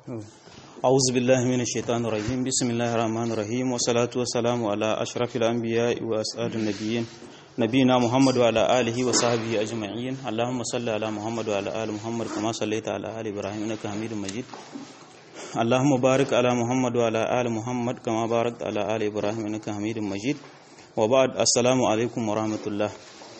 أعوذ بالله من الشيطان الرجيم بسم الله الرحمن الرحيم والصلاة والسلام على أشرف الأنبياء وأسعد النبيين نبينا محمد وعلى آله وصحبه أجمعين اللهم صل على محمد وعلى آل محمد كما صليت على آل إبراهيم إنك حميد مجيد اللهم بارك على محمد وعلى آل محمد كما باركت على آل إبراهيم إنك حميد مجيد وبعد السلام عليكم ورحمة الله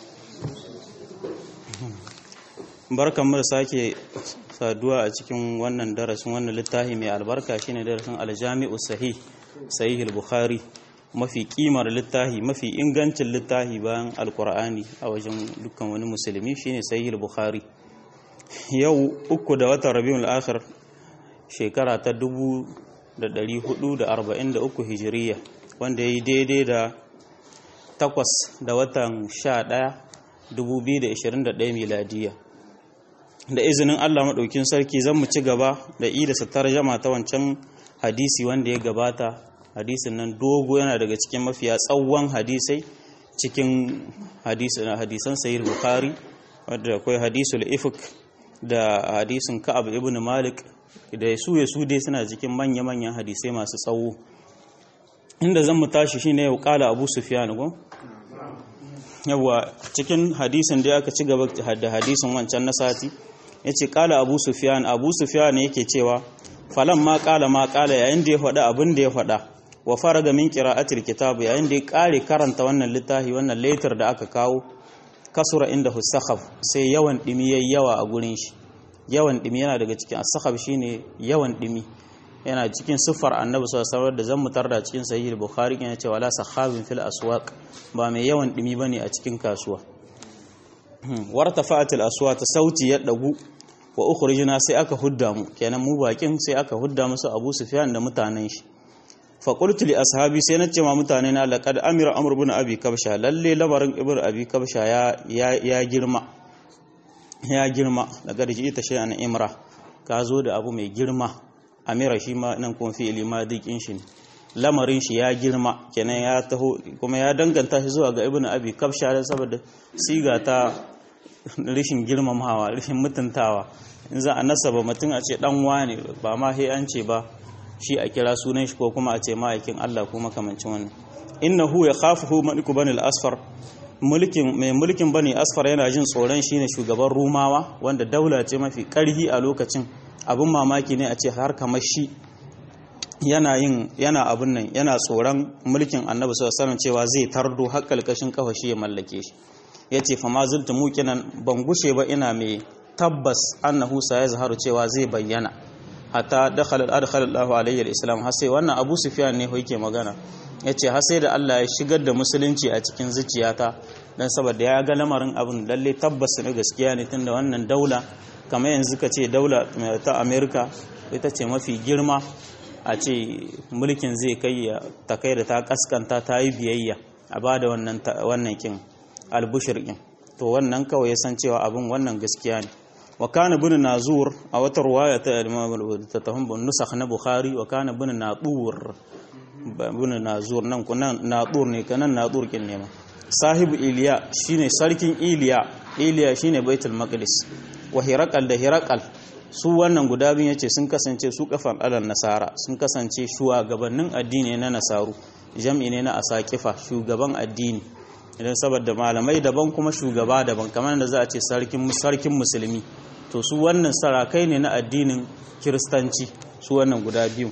barkan mu da sake saduwa a cikin wannan darasin wannan littafi mai albarka shine darasin aljami'u sahih sahih al-bukhari mafi kimar littafi mafi ingancin littafi bayan alkur'ani a wajen dukkan wani musulmi shine sahih al-bukhari yau uku da watan rabiul akhir shekara ta 1443 hijiriya wanda yayi daidai da takwas da watan 11 2021 miladiya da izinin Allah maɗaukin sarki zan mu ci gaba da ida sa tarjama ta wancan hadisi wanda ya gabata hadisin nan dogo yana daga cikin mafiya tsawon hadisai cikin hadisan sahih bukhari wadda akwai hadisul ifk da hadisin ka'ab ibn malik da su ya su dai suna cikin manya-manyan hadisai masu tsawo inda zan mu tashi shine yau kala abu sufyan go yawa cikin hadisin da aka ci gaba da hadisin wancan na sati ya ce kala abu sufiyan abu sufiyan yake cewa falan ma kala ma kala yayin da ya faɗa abin da ya faɗa wa fara ga min qira'atil kitab yayin da ya kare karanta wannan littafi wannan letter da aka kawo kasura inda husakhaf sai yawan dimi yayi yawa a gurin shi yawan dimi yana daga cikin as shine yawan dimi yana cikin siffar annabi sallallahu alaihi da zan mutar da cikin sahih bukhari yana cewa la sakhabin fil aswaq ba mai yawan dimi bane a cikin kasuwa wartafa'at al aswat sauti ya dagu wa ukhrijna sai aka hudda mu kenan mu bakin sai aka hudda musu Abu Sufyan da mutanen shi fa qultu li ashabi sai na ce ma mutane na laqad amira amr ibn abi kabsha lalle lamarin ibn abi kabsha ya ya girma ya girma daga da ita shay'an imra ka zo da abu mai girma amira shi ma nan kuma fi ilima dikin shi lamarin shi ya girma kenan ya taho kuma ya danganta shi zuwa ga ibnu abi kabsha dan saboda siga ta rishin girmamawa rishin mutuntawa in za a nasaba mutum a ce dan wane ba ma sai an ce ba shi a kira sunan shi ko kuma a ce ma'aikin Allah ko makamancin wannan innahu yakhafuhu maliku bani al-asfar mulkin mai mulkin bani asfar yana jin tsoron shine shugaban rumawa wanda daula ce mafi karhi a lokacin abin mamaki ne a ce har kamar shi yana yin yana abin nan yana tsoron mulkin annabi sallallahu cewa zai tardo har kalkashin kafa shi ya mallake shi yace fa ma zultu muqinan ban gushe ba ina mai tabbas annahu sa ya zaharu cewa zai bayyana hatta dakhala adkhala Allahu alayhi al-islam har sai wannan Abu Sufyan ne yake magana yace har sai da Allah ya shigar da musulunci a cikin zuciyata dan saboda ya ga lamarin abin lalle tabbas ne gaskiya ne tunda wannan daula kamar yanzu ka ce daula ta amerika ita ce mafi girma a ce mulkin zai kai ta kai da ta kaskanta ta yi biyayya a ba da wannan kin albushir kin to wannan kawai ya san cewa abin wannan gaskiya ne wa kana bin nazur a wata ruwaya ta ta tahun nusakh na bukhari wa kana bin nadur bin nazur nan kunan nadur ne kanan nadur kin ne ma sahibu iliya shine sarkin iliya iliya shine baitul maqdis wa hirakal da hirakal su wannan guda biyu yace sun kasance su kafan alal nasara sun kasance shugabannin addini na nasaru jam'i ne na asakifa shugaban addini idan saboda malamai daban kuma shugaba daban kamar da za a ce sarkin sarkin musulmi to su wannan sarakai ne na addinin kiristanci su wannan guda biyu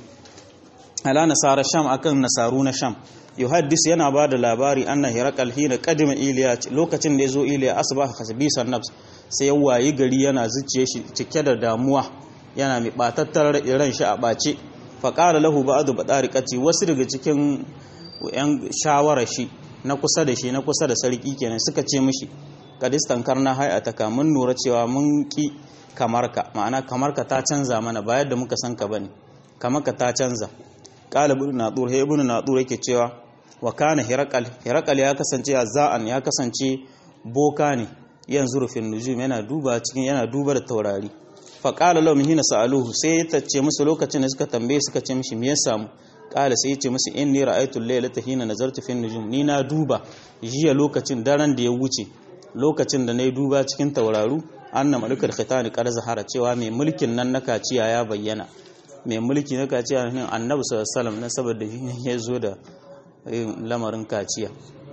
ala nasara sham akan nasaru na sham yuhaddis yana ba da labari anna hirakal hina qadima iliya lokacin da yazo iliya asbaha khasbisan nafs sai ya wayi gari yana zuciye shi cike da damuwa yana mai batattar ran shi a bace fa qala lahu ba'du badariqati wasu daga cikin yan shawara shi na kusa da shi na kusa da sarki kenan suka ce mishi kadistan karna hay'ataka mun nura cewa mun ki kamarka ma'ana kamarka ta canza mana ba yadda muka san ka bane kamarka ta canza qala ibn nadur hay ibn nadur yake cewa wa kana hirakal hirakal ya kasance za'an ya kasance boka ne yanzu rufin nujum yana duba cikin yana duba da taurari fa qala lahum hina sa'aluhu sai ya tace musu lokacin da suka tambaye suka ce mishi me ya samu qala sai ya ce musu inni ra'aytu al-laylata hina nazartu fin nujum ni na duba jiya lokacin daren da ya wuce lokacin da nayi duba cikin tauraru anna malikul khitani qad zahara cewa mai mulkin nan na kaciya ya bayyana mai mulki na kaciya ne annabi sallallahu alaihi na saboda ya zo da lamarin kaciya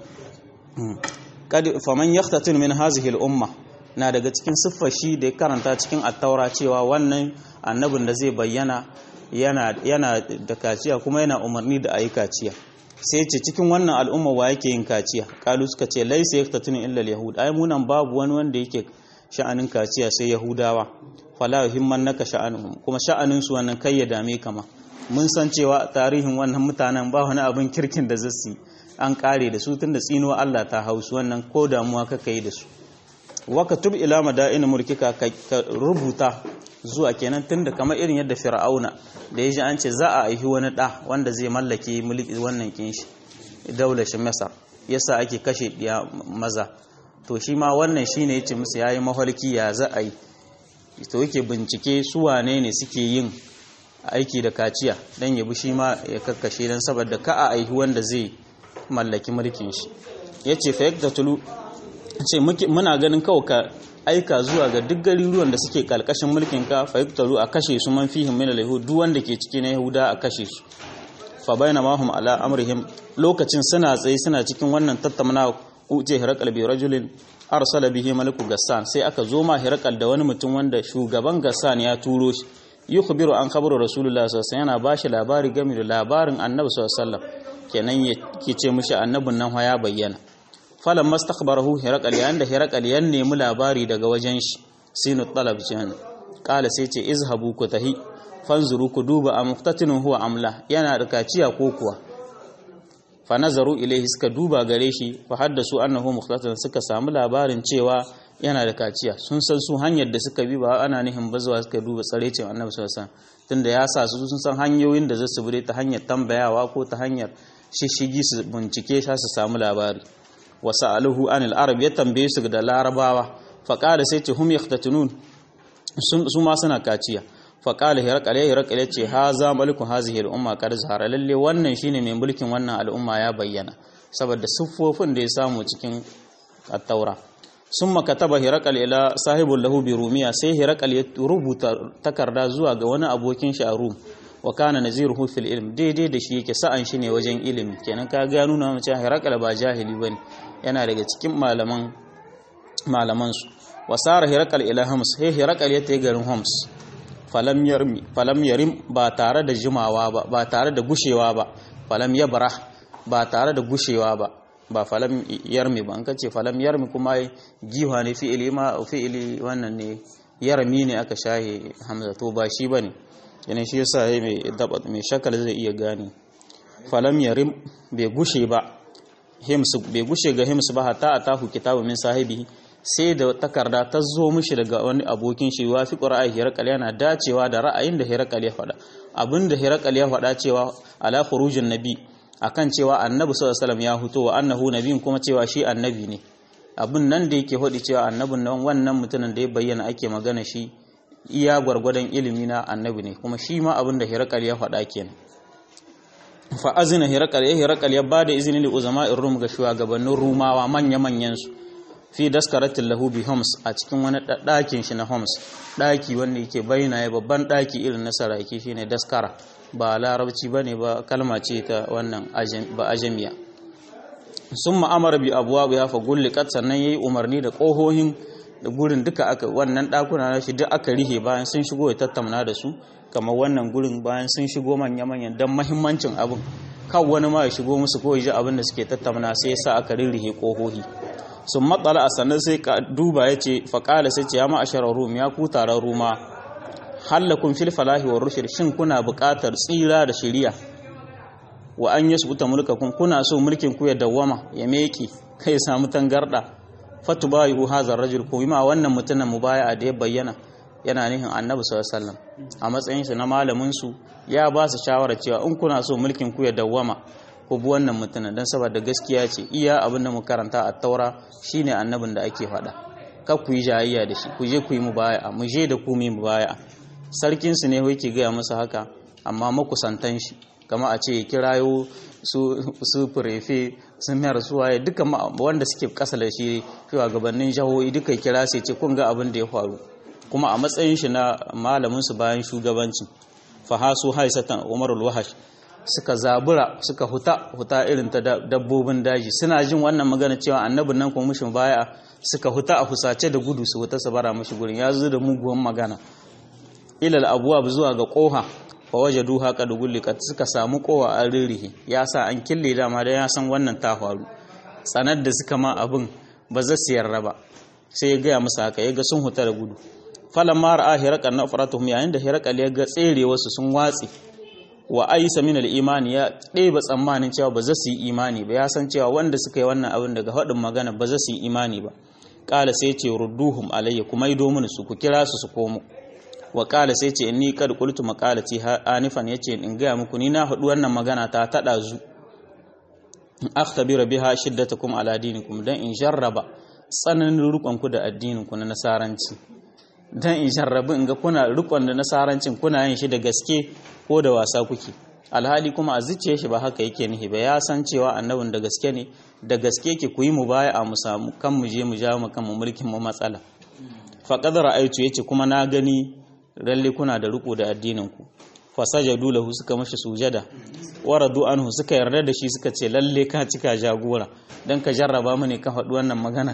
kad faman yahtatun min hazihi al-umma na daga cikin siffar shi da ya karanta cikin attaura cewa wannan annabin da zai bayyana yana da kaciya kuma yana umarni da ayi kaciya sai ce cikin wannan al'umma wa yake yin kaciya kalu suka ce laisa yaktatun illa al-yahud ai munan babu wani wanda yake sha'anin kaciya sai yahudawa fala yuhimman naka sha'anuhum kuma sha'anin su wannan kai ya dame kama mun san cewa tarihin wannan mutanen ba wani abin kirkin da zasu an kare da su tunda tsinuwa Allah ta hausu wannan ko damuwa kaka yi da su waka tub ila madain mulkika ka rubuta zuwa kenan tunda kamar irin yadda fir'auna da ya ji an ce za a aihi wani da wanda zai mallake mulki wannan kin shi daular shi masar yasa ake kashe diya maza to shi ma wannan shine yace musu yayi mafarki ya za a yi to yake bincike su wane ne suke yin aiki da kaciya dan yabi shi ma ya kakkashe dan saboda ka a aihi wanda zai mallaki mulkin shi yace fa yaktatulu ce muna ganin kawai ka aika zuwa ga duk garuruwan da suke kalkashin mulkin ka fa yaktalu a kashe su man fihim min al-yahud duk wanda ke cikin yahuda a kashe su fa bainama hum ala amrihim lokacin suna tsaye suna cikin wannan tattauna uje hirakal bi rajulin arsala bihi maliku gassan sai aka zo ma hirakal da wani mutum wanda shugaban gassan ya turo shi yukhbiru an khabaru rasulullahi sallallahu alaihi wasallam yana bashi labari game da labarin annabi sallallahu alaihi wasallam kenan yake ce mishi annabin nan ya bayyana falan mastakhbarahu hirakal yayin da hirakal ya nemi labari daga wajen shi sinu talab jihan kala sai ce izhabu ku tahi fanzuru ku duba a muqtatinun huwa amla yana da kaciya ko kuwa fa nazaru ilaihi suka duba gare shi fa haddasu annahu muqtatin suka samu labarin cewa yana da kaciya sun san su hanyar da suka bi ba ana nihin bazuwa suka duba tsarecin annabi sallallahu alaihi wasallam tunda ya sa su sun san hanyoyin da za su bi ta hanyar tambayawa ko ta hanyar shishigi su bincike sha su samu labari wa sa'aluhu anil arab ya tambaye su da larabawa fa qala sai ce hum yaqtatunun su ma suna kaciya fa qala hirqal hirqal ce ha za maliku hazihi al umma qad zahara lalle wannan shine mai mulkin wannan al'umma ya bayyana saboda siffofin da ya samu cikin at-taura summa kataba hirqal ila sahibul lahu bi rumiya sai hirqal ya rubuta takarda zuwa ga wani abokin shi a rum wa kana naziruhu fil ilm daidai da shi yake sa'an shi ne wajen ilimi kenan ka ga nuna mace hirakal ba jahili bane yana daga cikin malaman malaman su wa sara hirakal ila hams he hirakal ya tayi garin hams falam yarmi falam yarim ba tare da jimawa ba ba tare da gushewa ba falam yabra ba tare da gushewa ba ba falam yarmi ba an kace falam yarmi kuma giwa ne fi'ili ma fi'ili wannan ne yarmi ne aka shahe hamza to ba shi bane yana shi yasa yayi mai dabat mai shakal zai iya gane falam yarim bai gushe ba hims bai gushe ga hims ba hatta atahu kitabu min sahibi sai da takarda ta zo mishi daga wani abokin shi wa fi qur'ani hirakal yana dacewa da ra'ayin da hirakal ya faɗa abinda hirakal ya faɗa cewa ala khurujin nabi akan cewa annabi sallallahu alaihi wasallam ya huto wa annahu nabiyin kuma cewa shi annabi ne abin nan da yake faɗi cewa annabin nan wannan mutumin da ya bayyana ake magana shi iya gwargwadon ilimi na annabi ne kuma shi ma abin da hirakal ya faɗa kenan fa azina hirakal ya hirakal ya bada izini li uzama'ir rum ga shugabannin rumawa manya manyan su fi daskaratin lahu bi homs a cikin wani ɗakin shi na homs ɗaki wanda yake bayyana ya babban ɗaki irin na saraki shine daskara ba larabci bane ba kalma ce ta wannan ba ajamiya sun ma'amara bi abuwa ya fa gullikat sannan yayi umarni da ƙohohin da gurin duka aka wannan ɗakuna na shi duk aka rihe bayan sun shigo ya tattauna da su kamar wannan gurin bayan sun shigo manya-manyan don mahimmancin abin kan wani ma ya shigo musu ko ya ji abin da suke tattauna sai ya sa aka rirrihe ƙohohi sun matsala a sannan sai ka duba ya ce faƙala sai ce ya ma'asharar rum ya ku taron ruma hallakun fil falahi wa rushd shin kuna buƙatar tsira da shiriya wa an yasbuta mulkakum kuna so mulkin ku ya dawwama ya meki kai ya samu tangarda fatubayu hadha rajul ko ma wannan mutumin mubaya'a da ya bayyana yana nihin annabi sallallahu alaihi wasallam a matsayin sa na malamin su ya ba su shawara cewa in kuna so mulkin ku ya dawwama ku bi wannan mutumin dan saboda gaskiya ce iya abin da mu karanta a taura shine annabin da ake faɗa kar ku yi jayayya da shi ku je ku yi mubaya'a mu je da ku mu yi mubaya'a sarkin su ne yake gaya masa haka amma makusantan shi kama a ce kirayo su su furefe su mayar su waye duka wanda suke kasa da shi gabanin jahohi duka kira sai ce kun ga abin da ya faru kuma a matsayin shi na malamin su bayan shugabanci fahasu haisatan umarul wahash suka zabura suka huta huta irin ta dabbobin daji suna jin wannan magana cewa annabin nan kuma mushin baya suka huta a husace da gudu su huta su bara mashi gurin ya zo da muguwan magana ilal abuwa zuwa ga koha fa wajadu haka da gullikat suka samu kowa an ririhi ya sa an kille dama da ya san wannan ta faru tsanar da suka ma abin ba za su yarda ba sai ya gaya musu haka ya ga sun huta da gudu falan mara a hirakal na faratuhum yayin da hirakal ya ga tsere wasu sun watsi wa aisa min imani ya ɗeba tsammanin cewa ba za su yi imani ba ya san cewa wanda suka yi wannan abin daga haɗin magana ba za su yi imani ba ƙala sai ce rudduhum alayya kuma ido mini su ku kira su su komo wa ƙala sai ce inni kad qultu maqalati anifan yace in gaya muku ni na haɗu wannan magana ta taɗa zu in akhtabira biha shiddatakum ala dinikum dan in jarraba tsananin rukonku da addininku na nasaranci dan in jarrabi in ga kuna rikon da nasarancin kuna yin shi da gaske ko da wasa kuke alhali kuma a zuciya shi ba haka yake nihi ba ya san cewa annabin da gaske ne da gaske ke ku yi mu baya a mu samu kan mu je mu ja mu kan mu mulkin mu matsala fa qad ra'aytu yace kuma na gani lalle kuna da riko da addinin ku fa sajadu lahu suka mashi sujada waradu anhu suka yarda da shi suka ce lalle ka cika jagora dan ka jarraba mu ne ka faɗi wannan magana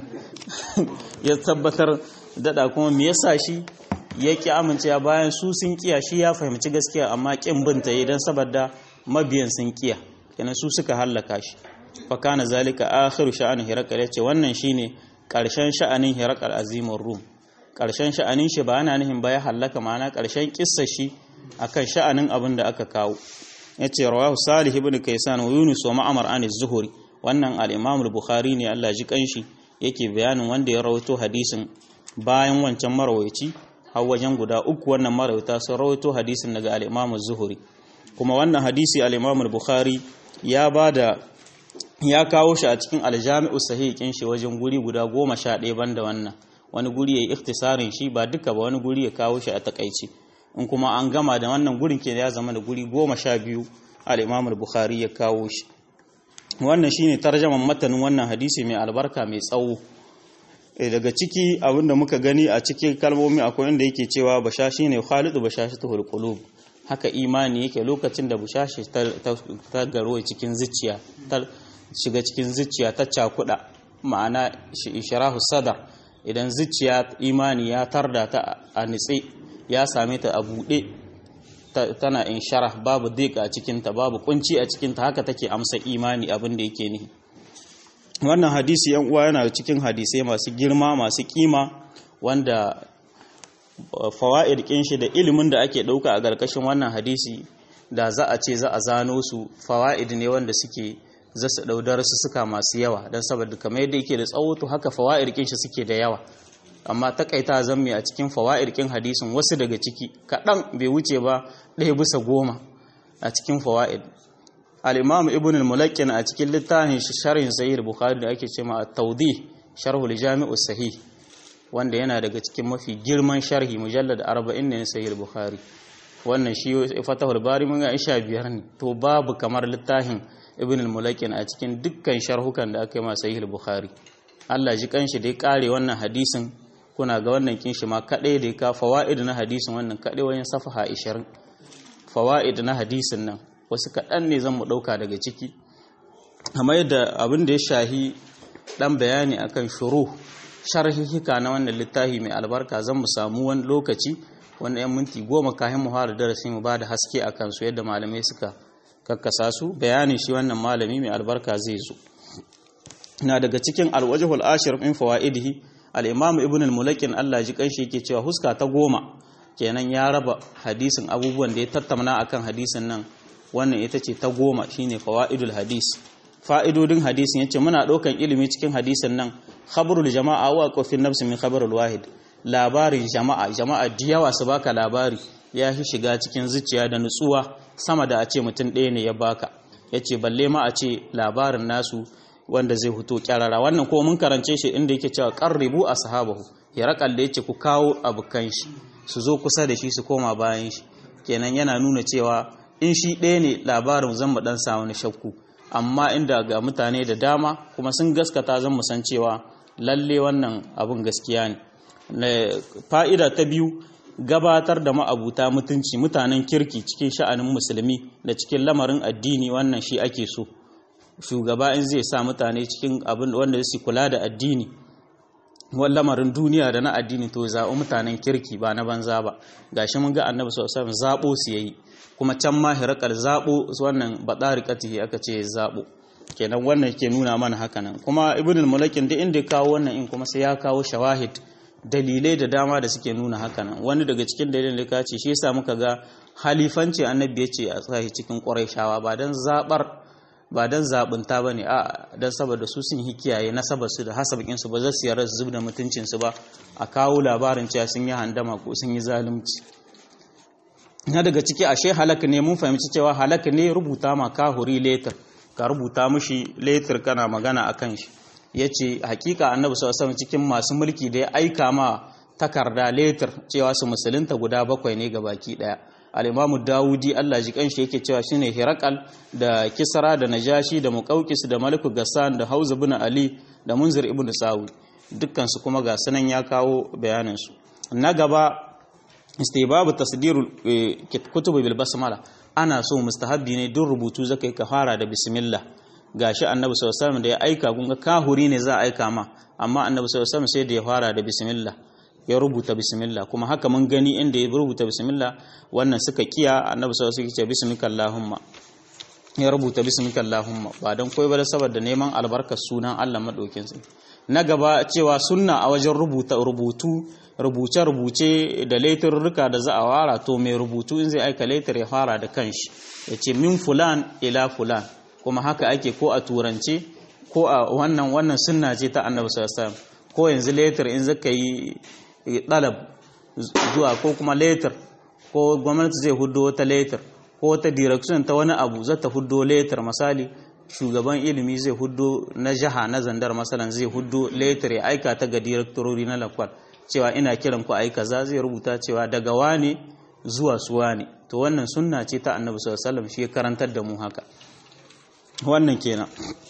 ya tabbatar dada kuma me yasa shi ya ki amincewa bayan su sun kiya shi ya fahimci gaskiya amma kin binta idan saboda mabiyan sun kiya kenan su suka hallaka shi fa kana zalika akhiru sha'anin hirakal yace wannan shine karshen sha'anin hirakal azimur rum karshen sha'anin shi ba yana nihin ba ya hallaka ma'ana karshen kissa shi akan sha'anin abin da aka kawo yace rawahu salih ibn kaysan wa yunus wa ma'mar an az-zuhri wannan al-imam al-bukhari ne Allah ji kanshi yake bayanin wanda ya rawaito hadisin bayan wancan marawaici har wajen guda uku wannan marawita sun rawaito hadisin daga al-imam az-zuhri kuma wannan hadisi al-imam al-bukhari ya bada ya kawo shi a cikin al-jami'u sahih kin shi wajen guri guda 11 banda wannan wani guri yayi ikhtisarin shi ba duka ba wani guri ya kawo shi a takaici in kuma an gama da wannan gurin ke ya zama da guri goma sha biyu al'imam al-bukhari ya kawo shi wannan shine tarjaman matanin wannan hadisi mai albarka mai tsawo daga ciki abinda muka gani a cikin kalmomi akwai inda yake cewa bashashi ne khalidu bashashi ta hulqulub haka imani yake lokacin da bashashi ta garo cikin zuciya ta shiga cikin zuciya ta cakuda ma'ana ishrahu sadar idan zuciya imani ya tarda ta a nitse ya same ta a buɗe tana in sharah babu dik a cikinta babu kunci a cikinta haka take amsa imani abin da yake nihi wannan hadisi yan uwa yana cikin hadisai masu girma masu kima wanda fawaid kin shi da ilimin da ake dauka a garkashin wannan hadisi da za a ce za a zano su fawaid ne wanda suke za su daudar su suka masu yawa don saboda kamar yadda yake da tsawo to haka fawaid kin shi suke da yawa amma takaita zamme a cikin fawa'irkin hadisin wasu daga ciki kaɗan bai wuce ba ɗaya bisa goma a cikin fawa'id al-imam ibn al-mulakkin a cikin littafin sharhin sahih bukhari da ake cewa at-tawdih sharh al-jami' sahih wanda yana daga cikin mafi girman sharhi mujallad 40 ne sahih bukhari wannan shi fatahul bari mun ga isha biyar ne to babu kamar littafin ibn al-mulakkin a cikin dukkan sharhukan da aka yi ma sahih bukhari Allah ji kanshi da ya kare wannan hadisin kuna ga wannan kinshi ma kaɗai da ka fawa'id na hadisin wannan kaɗai wajen safaha 20 fawa'id na hadisin nan wasu kaɗan ne zan mu ɗauka daga ciki amma yadda abin da ya shahi ɗan bayani akan shuru sharhihika na wannan littafi mai albarka zan mu samu wani lokaci wani yan minti goma kayan mu fara darasi mu ba da haske a kansu yadda malamai suka kakkasa su bayanin shi wannan malami mai albarka zai zo na daga cikin alwajhul ashir min fawaidihi al-imam ibn al-mulakin Allah ji kanshi yake cewa huska ta goma kenan ya raba hadisin abubuwan da ya tattauna akan hadisin nan wannan ita ce ta goma shine fawaidul hadis fa'idodin hadisin yace muna daukan ilimi cikin hadisin nan khabarul jama'a wa qafin nafs min khabarul wahid labarin jama'a jama'a diyawa su baka labari ya fi shiga cikin zuciya da nutsuwa sama da a ce mutum ɗaya ne ya baka yace balle ma a ce labarin nasu wanda zai huto kyarara wannan ko mun karance shi inda yake cewa qarribu ashabahu ya rakal da yace ku kawo abukan shi su zo kusa da shi su koma bayan shi kenan yana nuna cewa in shi ɗaya ne labarin zan mu dan samu ni shakku amma inda ga mutane da dama kuma sun gaskata zan mu san cewa lalle wannan abun gaskiya ne fa'ida ta biyu gabatar da ma'abuta mutunci mutanen kirki cikin sha'anin musulmi da cikin lamarin addini wannan shi ake so shugaba in zai sa mutane cikin abin wanda su kula da addini wani lamarin duniya da na addini to zaɓi mutanen kirki ba na banza ba gashi mun ga annabi sallallahu alaihi wasallam zaɓo su yayi kuma can ma hirakal zaɓo wannan badarikatihi aka ce zaɓo kenan wannan ke nuna mana haka nan kuma ibn al-mulakin da inda ya kawo wannan in kuma sai ya kawo shawahid dalilai da dama da suke nuna haka nan wani daga cikin dalilin da ka ce shi yasa muka ga halifanci annabi ya ce a tsaye cikin shawa ba dan zabar ba dan zabunta bane a dan saboda su sun yi kiyaye nasabar su da hasabakin su ba za su yarda su zubda mutuncin su ba a kawo labarin cewa sun yi handama ko sun yi zalunci na daga ciki ashe halaka ne mun fahimci cewa halaka ne rubuta ma kahuri letter ka rubuta mishi letter kana magana akan shi yace hakika annabi sallallahu alaihi cikin masu mulki da ya aika ma takarda letter cewa su musulunta guda bakwai ne baki daya al-imamu dawudi Allah ji kanshi yake cewa shine hirakal da kisra da najashi da muqawqis da maliku gassan da hauza ibn ali da munzir ibn sawi dukkan su kuma ga sanan ya kawo bayanin su na gaba istibabu tasdirul kutubi bil basmala ana so mustahabbi ne duk rubutu zaka yi ka fara da bismillah gashi annabi sallallahu alaihi da ya aika kun ga kahuri ne za a aika ma amma annabi sallallahu alaihi sai da ya fara da bismillah ya rubuta bismillah kuma haka mun gani inda ya rubuta bismillah wannan suka kiya annabi sallallahu alaihi wasallam ya ce bismika allahumma ya rubuta bismika allahumma ba dan koyi ba saboda neman albarkar sunan Allah madaukin sa na gaba cewa sunna a wajen rubuta rubutu rubuce-rubuce da laitarurruka da za a wara to mai rubutu in zai aika laitar ya fara da kanshi ya ce min fulan ila fulan kuma haka ake ko a turance ko a wannan wannan sunna ce ta annabi sallallahu ko yanzu laitar in zaka yi dalab zuwa ko kuma laitar ko gwamnati zai hudo wata laitar ko wata direction ta wani abu zata hudo laitar misali shugaban ilimi zai hudo na jaha na zandar masalan zai hudo laitar ya aika ta ga direktorori na lakwal cewa ina kiran ku ayi kaza zai rubuta cewa daga wane zuwa su wane to wannan sunna ce ta annabi sallallahu alaihi wasallam shi ya karantar da mu haka wannan kenan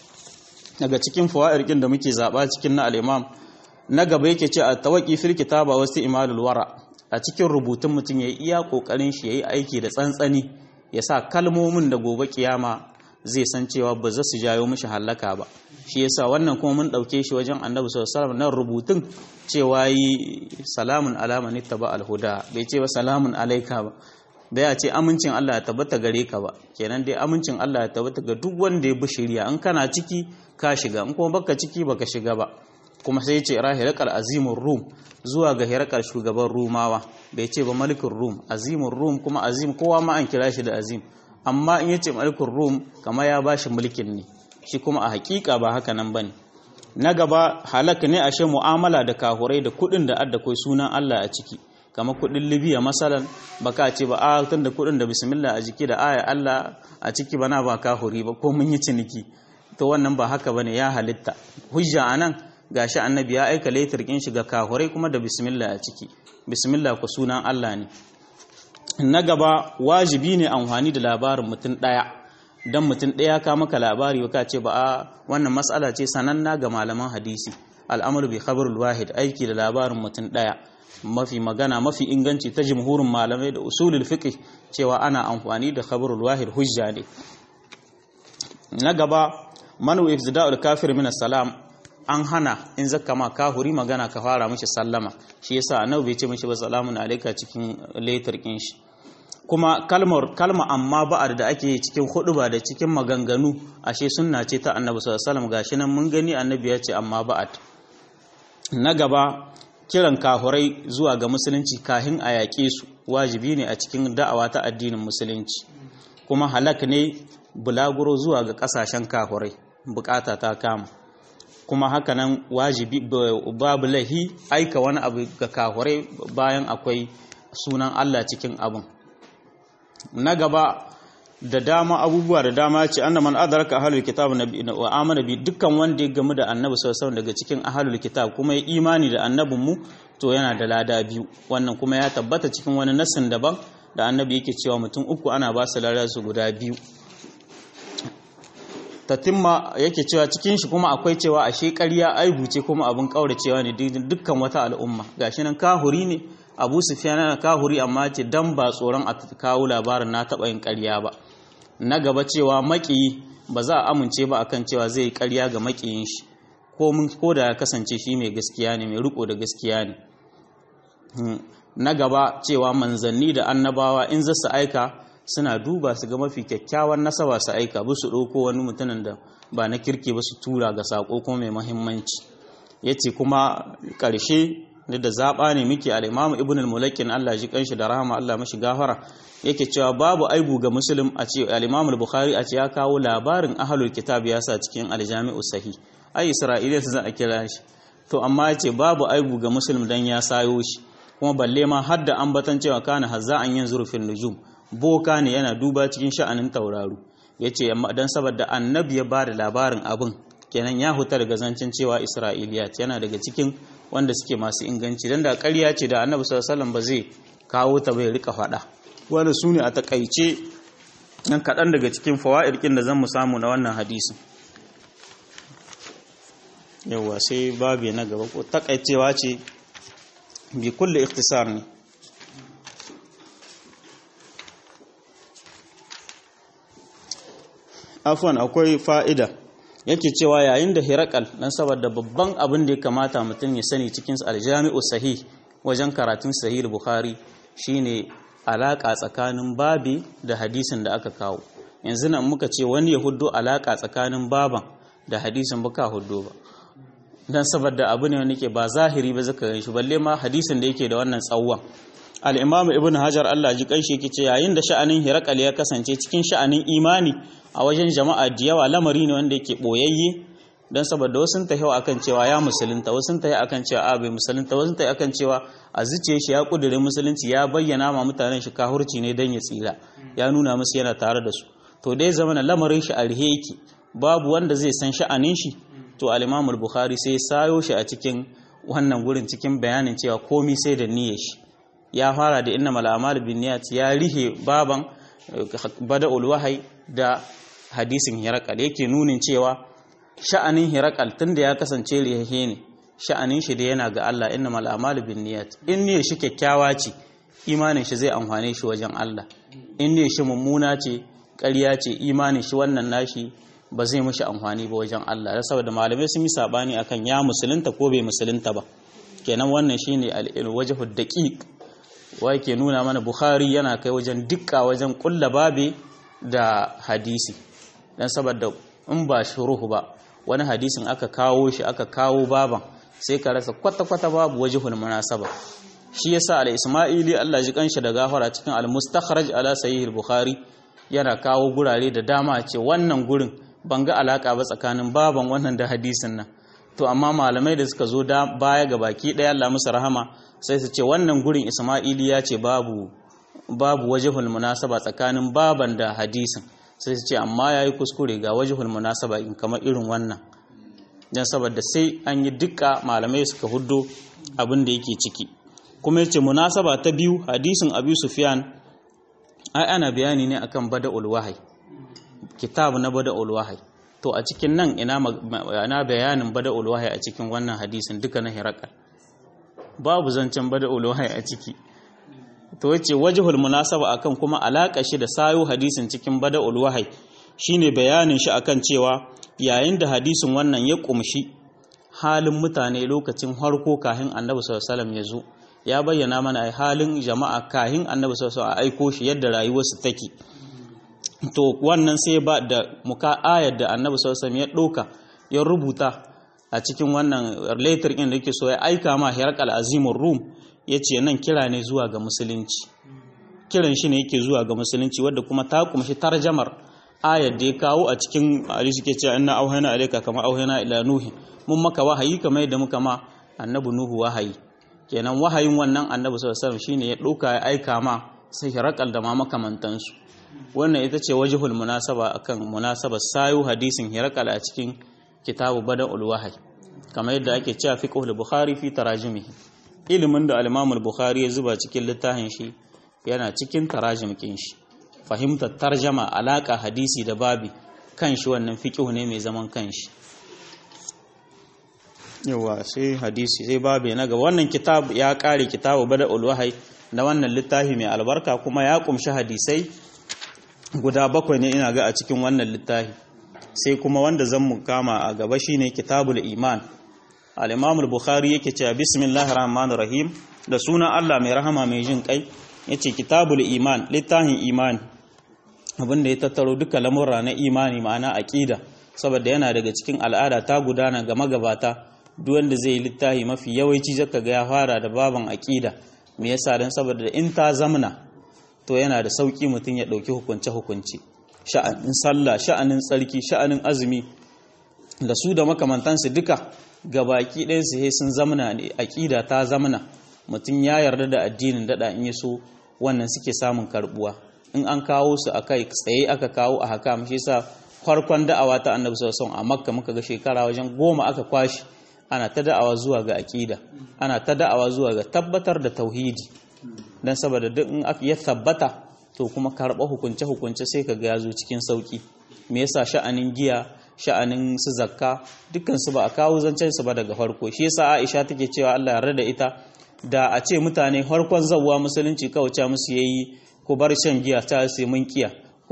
daga cikin fawaid da muke zaba cikin na al-imam na gaba yake ce a tawaki fil kitaba wasu imalul wara a cikin rubutun mutum yayi iya kokarin shi yayi aiki da tsantsani ya sa kalmomin da gobe kiyama zai san cewa ba za su jayo mishi hallaka ba shi yasa wannan kuma mun dauke shi wajen annabi sallallahu alaihi wasallam nan rubutun cewa yi salamun alama ni taba alhuda bai ce ba salamun alaika ba bai ce amincin Allah ya tabbata gare ka ba kenan dai amincin Allah ya tabbata ga duk wanda ya bi shari'a in kana ciki ka shiga in kuma baka ciki baka shiga ba kuma sai ce ra hirakal azimur rum zuwa ga hirakal shugaban rumawa bai ce ba malikin rum azimur rum kuma azim kowa ma an kira shi da azim amma in yace malikin rum kama ya bashi mulkin ne shi kuma a hakika ba haka nan bane na gaba halaka ne ashe mu'amala da kahurai da kudin da adda kai sunan Allah a ciki kamar kudin Libya masalan baka ce ba a tun da kudin da bismillah a jiki da aya Allah a ciki bana ba kahuri ba ko mun yi ciniki to wannan ba haka bane ya halitta hujja anan gashi annabi ya aika laitar kin shiga kahurai kuma da bismillah a ciki bismillah ku sunan Allah ne na gaba wajibi ne amfani da labarin mutum daya dan mutum daya ka maka labari ka ce ba a wannan matsala ce sananna ga malaman hadisi al'amru bi khabarul wahid aiki da labarin mutum daya mafi magana mafi inganci ta jumhurin malamai da usulul fiqh cewa ana amfani da khabarul wahid hujja ne na gaba manu ifzida'ul kafir min salam an hana in zakka ma kahuri magana ka fara mishi sallama shi yasa annabi bai ce mishi ba salamun alayka cikin letter kin shi kuma kalmar kalma amma ba'ad da ake cikin huduba da cikin maganganu ashe sunna ce ta annabi sallallahu alaihi wasallam gashi nan mun gani annabi ya ce amma ba'ad na gaba kiran kahurai zuwa ga musulunci kahin a yaƙe su wajibi ne a cikin da'awa ta addinin musulunci kuma halak ne bulaguro zuwa ga ƙasashen kahurai bukata ta kama kuma hakanan wajibi babu lahi aika wani abu ga kahurai bayan akwai sunan Allah cikin abin na gaba da dama abubuwa da dama ce anna man adraka ahlul kitab wa amana bi dukkan wanda ya gamu da annabi sallallahu alaihi daga cikin ahlul kitab kuma ya imani da annabin mu to yana da lada biyu wannan kuma ya tabbata cikin wani nasin daban da annabi yake cewa mutum uku ana ba su lada su guda biyu tatimma yake cewa cikin shi kuma akwai cewa ashe ƙarya aibu ce kuma abin kauracewa ne dukkan wata al'umma gashi nan kahuri ne abu sufyan yana kahuri amma ce dan ba tsoron a kawo labarin na taɓa yin ƙarya ba na gaba cewa maƙiyi ba za a amince ba akan cewa zai yi ƙarya ga maƙiyin shi ko da ya kasance shi mai gaskiya ne mai riko da gaskiya ne na gaba cewa manzanni da annabawa in za su aika suna duba su ga mafi kyakkyawan nasaba su aika ba su ɗauko wani mutumin da ba na kirki ba su tura ga sako kuma mai mahimmanci ya ce kuma ƙarshe da zaɓa ne muke al'imamu ibn al-mulakin Allah ji kanshi da rahama Allah mashi gafara yake cewa babu aibu ga musulun a ce al'imamu al-bukhari a ce ya kawo labarin ahalul kitab ya sa cikin aljami'u sahi ai isra'iliya su za a kira shi to amma ya ce babu aibu ga musulun dan ya sayo shi kuma balle ma har da ambatan cewa kana hazza an yin zurfin nujum boka ne yana duba cikin sha'anin tauraro ya ce don saboda annabi ya ba da labarin abin kenan ya huta daga zancen cewa isra'iliyat yana daga cikin wanda suke masu inganci don da ƙarya ce da annabi sallallahu ba zai kawo ta bai rika faɗa wanda su ne a takaice nan kaɗan daga cikin fawa'irkin da zan mu samu na wannan hadisin yawwa sai babu na gaba ko takaicewa ce bi kulle ikhtisar ne afwan akwai fa'ida yake cewa yayin da hirakal dan saboda babban abin da ya kamata mutum ya sani cikin aljami'u sahih wajen karatun sahih bukhari shine alaka tsakanin babi da hadisin da aka kawo yanzu nan muka ce wani ya huddo alaka tsakanin baban da hadisin baka huddo ba dan saboda abu ne wanda ke ba zahiri ba zaka gan shi balle ma hadisin da yake da wannan tsawon al-imam ibn hajar Allah ji kanshi yake ce yayin da sha'anin hirakal ya kasance cikin sha'anin imani a wajen jama'a da yawa lamari ne wanda yake boyayye don saboda wasu ta yawa akan cewa ya musulunta wasu ta yi akan cewa a bai musulunta wasu ta yi akan cewa a zuciya shi ya kudurin musulunci ya bayyana ma mutanen shi kahurci ne don ya tsira ya nuna musu yana tare da su to dai zama na lamarin shi a rihe yake babu wanda zai san sha'anin shi to al-Imam bukhari sai sayo shi a cikin wannan gurin cikin bayanin cewa komi sai da niyyar shi ya fara da innamal a'malu binniyat ya rihe baban bada'ul wahai da hadisin hirakal yake nunin cewa sha'anin hirakal tunda ya kasance rihe ne sha'anin shi da yana ga Allah innamal a'malu binniyat in ne shi kyakkyawa ce imanin shi zai amfane shi wajen Allah in ne shi mummuna ce ƙarya ce imanin shi wannan nashi ba zai mishi amfani ba wajen Allah saboda malamai sun yi sabani akan ya musulunta ko bai musulunta ba kenan wannan shine al-wajhu daqiq wa ke nuna mana Bukhari yana kai wajen dukka wajen kulla babe da hadisi dan saboda in ba shuruhu ba wani hadisin aka kawo shi aka kawo baban sai ka rasa kwata-kwata babu wajihul munasaba shi yasa al-Isma'ili Allah ji kanshi da gafara cikin al-Mustakhraj ala Sahih al-Bukhari yana kawo gurare da dama ce wannan gurin ban ga alaka ba tsakanin baban wannan da hadisin nan to amma malamai da suka zo da baya ga baki ɗaya Allah musu rahama sai su ce wannan gurin Isma'ili ya ce babu babu wajihul munasaba tsakanin baban da hadisin sai su ce amma yayi kuskure ga wajihul munasaba in kamar irin wannan dan saboda sai an yi dukka malamai suka huddo abin da yake ciki kuma yace munasaba ta biyu hadisin Abi Sufyan ai ana bayani ne akan bada'ul wahyi kitab na bada'ul wahyi to a cikin nan ina ina bayanin bada'ul wahyi a cikin wannan hadisin duka na hirakal babu zancen bada'ul wahyi a ciki to yace wajhul munasaba akan kuma alaka shi da sayo hadisin cikin bada'ul wahyi shine bayanin shi akan cewa yayin da hadisin wannan ya kumshi halin mutane lokacin harko kahin annabi sallallahu alaihi wasallam ya zo ya bayyana mana halin jama'a kahin annabi sallallahu alaihi wasallam a aiko shi yadda rayuwarsu take to wannan sai ba da muka ayar da annabi sallallahu alaihi ya ɗauka ya rubuta a cikin wannan letter ɗin da yake so ya aika ma Herakal Azimur Rum yace nan kira ne zuwa ga musulunci kiran shi ne yake zuwa ga musulunci wadda kuma ta kumshi tarjamar ayar da ya kawo a cikin hadisi ke cewa inna auhayna alayka kama auhayna ila nuhi mun maka wahayi kamar yadda muka ma annabi nuhu wahayi kenan wahayin wannan annabi sallallahu alaihi wasallam shine ya ɗauka ya aika ma sai Herakal da ma makamantansu wannan ita ce wajihul munasaba akan munasabar sayu hadisin hirakal a cikin kitabu bada'ul wahyi kamar yadda ake cewa fiqhul bukhari fi tarajimihi ilimin da al-imam bukhari ya zuba cikin littafin shi yana cikin tarajim kin shi fahimtar tarjama alaka hadisi da babi kan shi wannan fiqhu ne mai zaman kanshi yawa sai hadisi sai babu na gaba wannan kitab ya kare kitabu bada ulwahai na wannan littafi mai albarka kuma ya kumshi hadisai guda bakwai ne ina ga a cikin wannan littafi sai kuma wanda zan mu kama a gaba shine kitabul iman al-imam al-bukhari yake cewa bismillahir rahmanir rahim da sunan Allah mai rahama mai jin kai yace kitabul iman littafin imani abinda ya tattaro duka lamurra na imani ma'ana aqida saboda yana daga cikin al'ada ta gudana ga magabata duk wanda zai yi littafi mafi yawanci zaka ga ya fara da baban aqida me yasa dan saboda in ta zamna to yana da sauki mutum ya dauki hukunce hukunci sha'anin sallah sha'anin tsarki sha'anin azumi da su da makamantansu duka gabaki ɗayan su sun zamna ne aqida ta zamna mutum ya yarda da addinin dada in yaso wannan suke samun karbuwa in an kawo su akai tsaye aka kawo a haka shi yasa farkon da'awa ta annabi sallallahu a makka muka ga shekara wajen goma aka kwashi ana ta da'awa zuwa ga aqida ana ta da'awa zuwa ga tabbatar da tauhidi dan saboda duk in ya tabbata to kuma karɓa hukunce hukunce sai kaga ya zo cikin sauki me yasa sha'anin giya sha'anin su zakka dukkan su ba a kawo zancen su ba daga farko shi yasa Aisha take cewa Allah yarda da ita da a ce mutane farkon zawwa musulunci kawai musu yayi ku bar shan giya ta sai mun kiya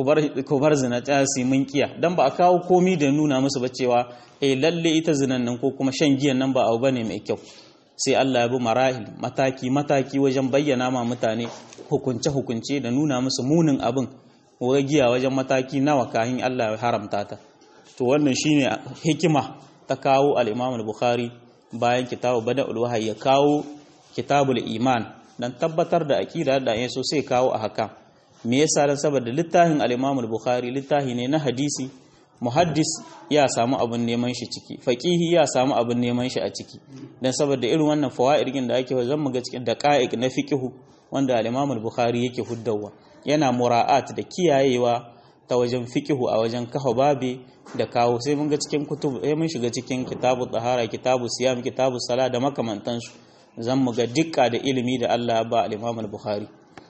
ku bar zina ta su mun kiya dan ba a kawo komi da nuna musu ba cewa eh lalle ita zinan nan ko kuma shan giyan nan ba abu bane mai kyau sai Allah ya bi marahil mataki mataki wajen bayyana ma mutane hukunce hukunce da nuna musu munin abin wa giya wajen mataki nawa kahin Allah ya haramta ta to wannan shine hikima ta kawo al-Imam al-Bukhari bayan kitabu Bada'ul Wahyi ya kawo kitabul iman dan tabbatar da aqida da yaso sai kawo a haka me yasa dan saboda littafin al-Imam al-Bukhari littafi ne na hadisi muhaddis ya samu abin neman shi ciki faqihi ya samu abin neman shi a ciki dan saboda irin wannan fawaidin da ake zan muga cikin daqa'iq na fiqhu wanda al-Imam al-Bukhari yake huddawa yana mura'at da kiyayewa ta wajen fiqhu a wajen kafa babe da kawo sai mun ga cikin kutub sai mun shiga cikin kitabu tahara kitabu siyam kitabu sala da makamantansu zan muga dukka da ilimi da Allah ba al-Imam al-Bukhari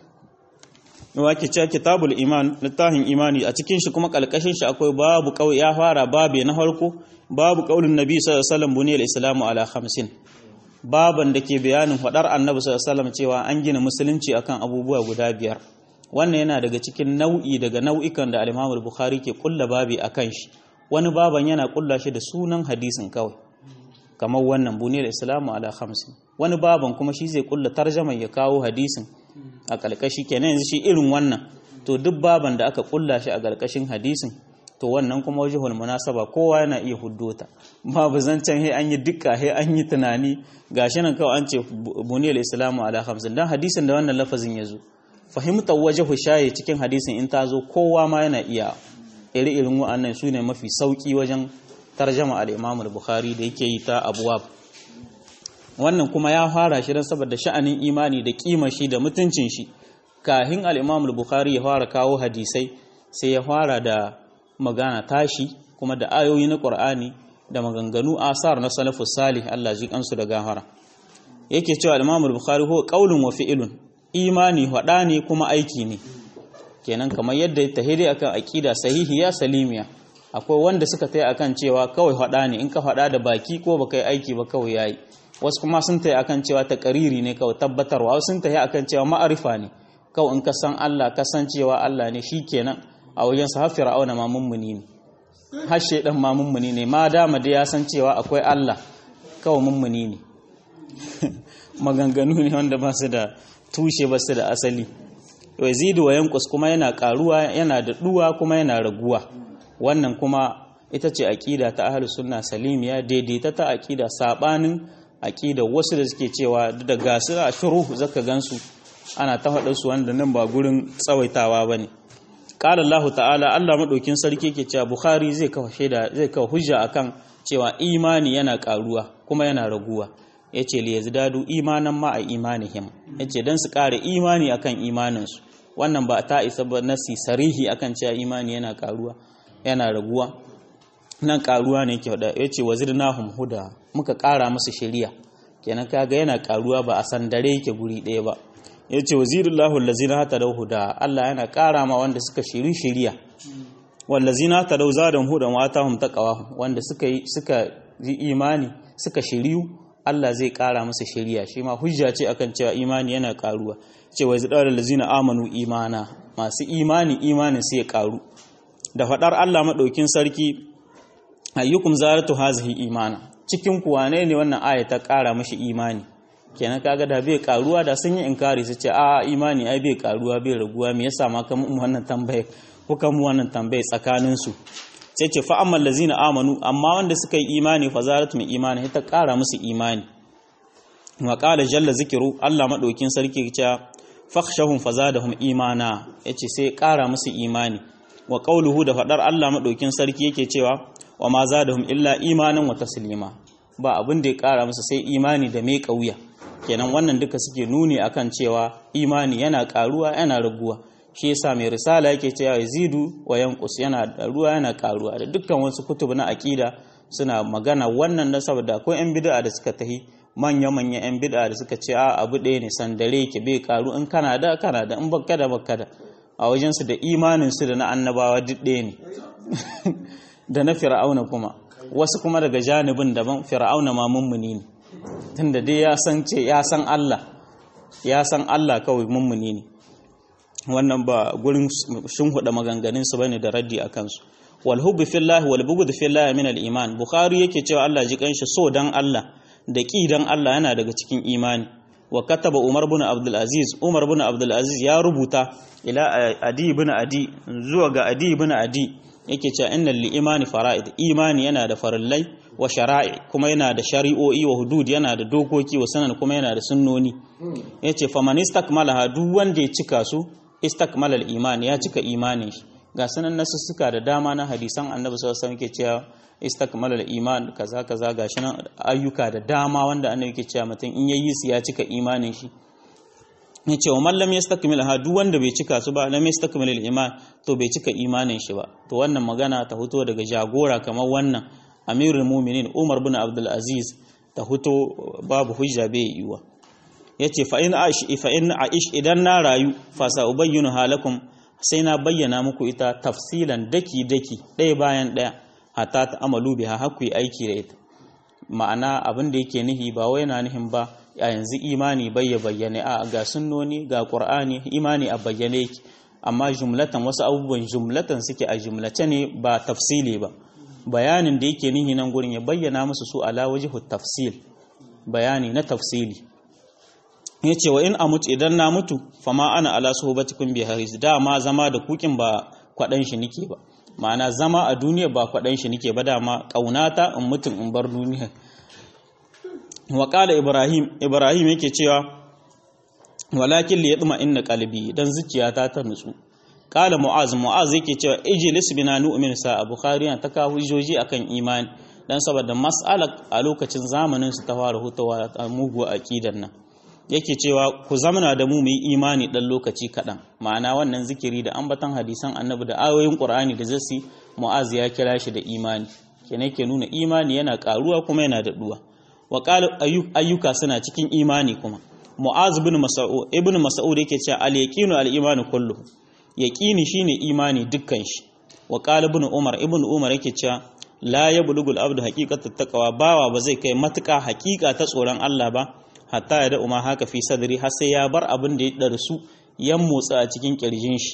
wake cewa kitabul iman littafin imani a cikin shi kuma kalkashin shi akwai babu kawai ya fara babe na farko babu kaulin nabi sallallahu alaihi wasallam buniyal islamu ala 50 baban da ke bayanin fadar annabi sallallahu alaihi wasallam cewa an gina musulunci akan abubuwa guda biyar wannan yana daga cikin nau'i daga nau'ikan da al-Imam al-Bukhari ke kulla babi akan shi wani baban yana kulla shi da sunan hadisin kawai kamar wannan buniyal islamu ala 50 wani baban kuma shi zai kulla tarjama ya kawo hadisin a ƙarƙashi kenan yanzu shi irin wannan to duk baban da aka kulla shi a ƙarƙashin hadisin to wannan kuma wajihul munasaba kowa yana iya huddota babu zancen he an yi dukka he an yi tunani gashi nan kawai an ce buniyal islamu ala hamsin dan hadisin da wannan lafazin ya zo fahimtar wajihu shaye cikin hadisin in ta zo kowa ma yana iya iri irin wa'annan su ne mafi sauki wajen tarjama al-imam al-bukhari da yake yi ta abuwab wannan kuma ya fara shi don saboda sha'anin imani da kima shi da mutuncin shi kahin al-Imam al-Bukhari ya fara kawo hadisai sai ya fara da magana tashi kuma da ayoyi na Qur'ani da maganganu asar na salafus salih Allah ji kansu da gafara yake cewa al-Imam al-Bukhari huwa qaulun wa fi'lun imani hada ne kuma aiki ne kenan kamar yadda tahiri akan aqida sahihiya salimiya akwai wanda suka tayi akan cewa kawai hada ne in ka hada da baki ko baka yi aiki ba kawai yayi wasu kuma sun tayi akan cewa takariri ne kawai tabbatarwa wasu sun tayi akan cewa ma'arifa ne kawai in ka san Allah ka san cewa Allah ne shikenan a wajen sa har fir'auna ma mummuni ne har shedan ma mummuni ne ma dama da ya san cewa akwai Allah kawai mummuni ne maganganu ne wanda ba su da tushe ba su da asali yazidu wa yankus kuma yana karuwa yana da duwa kuma yana raguwa wannan kuma ita ce aqida ta ahlus sunna salimiya daidaita ta aqida sabanin aqida wasu da suke cewa da gasu a shuruh zaka gansu ana ta faɗa su wanda nan ba gurin tsawaitawa bane qala Allah ta'ala Allah madaukin sarki yake cewa Bukhari zai kafa shaida zai kafa hujja akan cewa imani yana karuwa kuma yana raguwa yace li yazdadu imanan ma a imanihim yace dan su ƙara imani akan imaninsu wannan ba ta isa ba nasi sarihi akan cewa imani yana karuwa yana raguwa nan karuwa ne yake da yace wazirnahum huda muka ƙara musu shari'a kenan kaga yana karuwa ba a san dare yake guri ɗaya ba yace wazirullahu allazina hatadaw huda Allah yana ƙara ma wanda suka shiri shari'a wallazina hatadaw zadahum hudan wa atahum taqwa wanda suka yi suka yi imani suka shiriyu Allah zai ƙara musu shiriya shi ma hujja ce akan cewa imani yana ƙaruwa cewa zidar lazina amanu imana masu imani imanin sai ya ƙaru da faɗar Allah maɗaukin sarki ayyukum zaratu hazihi imana cikin kuwa ne ne wannan aya ta ƙara mashi imani kenan kaga da bai ƙaruwa da sun yi inkari su ce a imani ai bai ƙaruwa bai raguwa me yasa ma kan mu wannan tambaye ko kan mu wannan tambaye tsakanin su sai ce fa ammal lazina amanu amma wanda suka yi imani fa zaratu min imani ta ƙara musu imani wa qala jalla zikru Allah madaukin sarki ya ce fakhshahum fazadahum imana yace sai ƙara musu imani wa qauluhu da fadar Allah madaukin sarki yake cewa wa ma zadahum illa imanan wa taslima ba abin da ya kara musu sai imani da mai kauya kenan wannan duka suke nuni akan cewa imani yana karuwa yana raguwa shi yasa mai risala yake cewa yazidu wa yanqus yana da ruwa yana karuwa da dukkan wasu kutubu na aqida suna magana wannan da saboda akwai yan bid'a da suka tahi manya manya yan bid'a da suka ce a abu ɗaya ne sandare ke bai karu in kana da kana da in baka da baka da a wajensu da imaninsu da na annabawa duk ɗaya ne da na fir'auna kuma wasu kuma daga janibin daban fir'auna ma mummuni ne tunda dai ya san ce ya san Allah ya san Allah kawai mummuni ne wannan ba gurin huda maganganun su bane da raddi a kansu wal hubbi fillahi wal bughd fillahi min al iman bukhari yake cewa Allah ji kanshi so dan Allah da ki dan Allah yana daga cikin imani wa kataba Umar bin Abdul Aziz Umar bin Abdul Aziz ya rubuta ila Adi bin Adi zuwa ga Adi bin Adi yake cewa innal li imani fara'id imani yana da farillai wa shara'i kuma yana da shari'o'i wa hudud yana da dokoki wa sanan kuma yana da sunnoni yace faman istakmalaha duk wanda ya cika su istakmala al-iman ya cika imanin shi ga sanan nasussuka da dama na hadisan Annabi sallallahu alaihi wasallam yake cewa istakmala al-iman kaza kaza gashi nan ayyuka da dama wanda Annabi yake cewa mutum in yayi su ya cika imanin shi ya ce wa mallam ya stakmil ha duk wanda bai cika su ba lam yastakmil iman to bai cika imanin shi ba to wannan magana ta fito daga jagora kamar wannan amirul mu'minin Umar bin Abdul Aziz ta fito babu hujja bai yiwa yace fa in aish fa in aish idan na rayu fa sa ubayyinu halakum sai na bayyana muku ita tafsilan daki daki ɗaya bayan ɗaya hatta ta amalu biha hakku yi aiki da ita ma'ana abin da yake nihi ba wai na nihin ba a yanzu imani bai ya bayyane a ga sunnoni ga qur'ani imani a bayyane yake amma jumlatan wasu abubuwan jumlatan suke a jumlace ne ba tafsili ba bayanin da yake nihi nan gurin ya bayyana musu su ala wajhu tafsil bayani na tafsili yace wa in amut idan na mutu fama ana ala suhbatikum bi haris dama zama da kukin ba kwadan shi nike ba ma'ana zama a duniya ba kwadan shi nike ba dama kaunata in mutum in bar duniya wa qala ibrahim ibrahim yake cewa walakin li yatma inna qalbi dan zuciyata ta nutsu qala mu'az mu'az yake cewa ijlis bina nu'min sa bukhari ta kawo hujjoji akan imani dan saboda mas'ala a lokacin zamanin su ta fara hutawa a mugu aqidan nan yake cewa ku zamana da mu mu yi imani dan lokaci kaɗan ma'ana wannan zikiri da ambatan hadisan annabi da ayoyin qur'ani da zasi mu'az ya kira shi da imani kenan yake nuna imani yana karuwa kuma yana daɗuwa wa qala ayyuka suna cikin imani kuma mu'az ibn mas'ud ibn mas'ud yake cewa al yaqinu al imanu kullu yaqini shine imani dukkan shi wa qala ibn umar ibn umar yake cewa la yablugul abdu haqiqatat taqwa bawa ba zai kai matuƙa haƙiƙa ta tsoron Allah ba hatta ya da'u ma haka fi sadri har sai ya bar abin da ya darsu ya motsa a cikin kirjin shi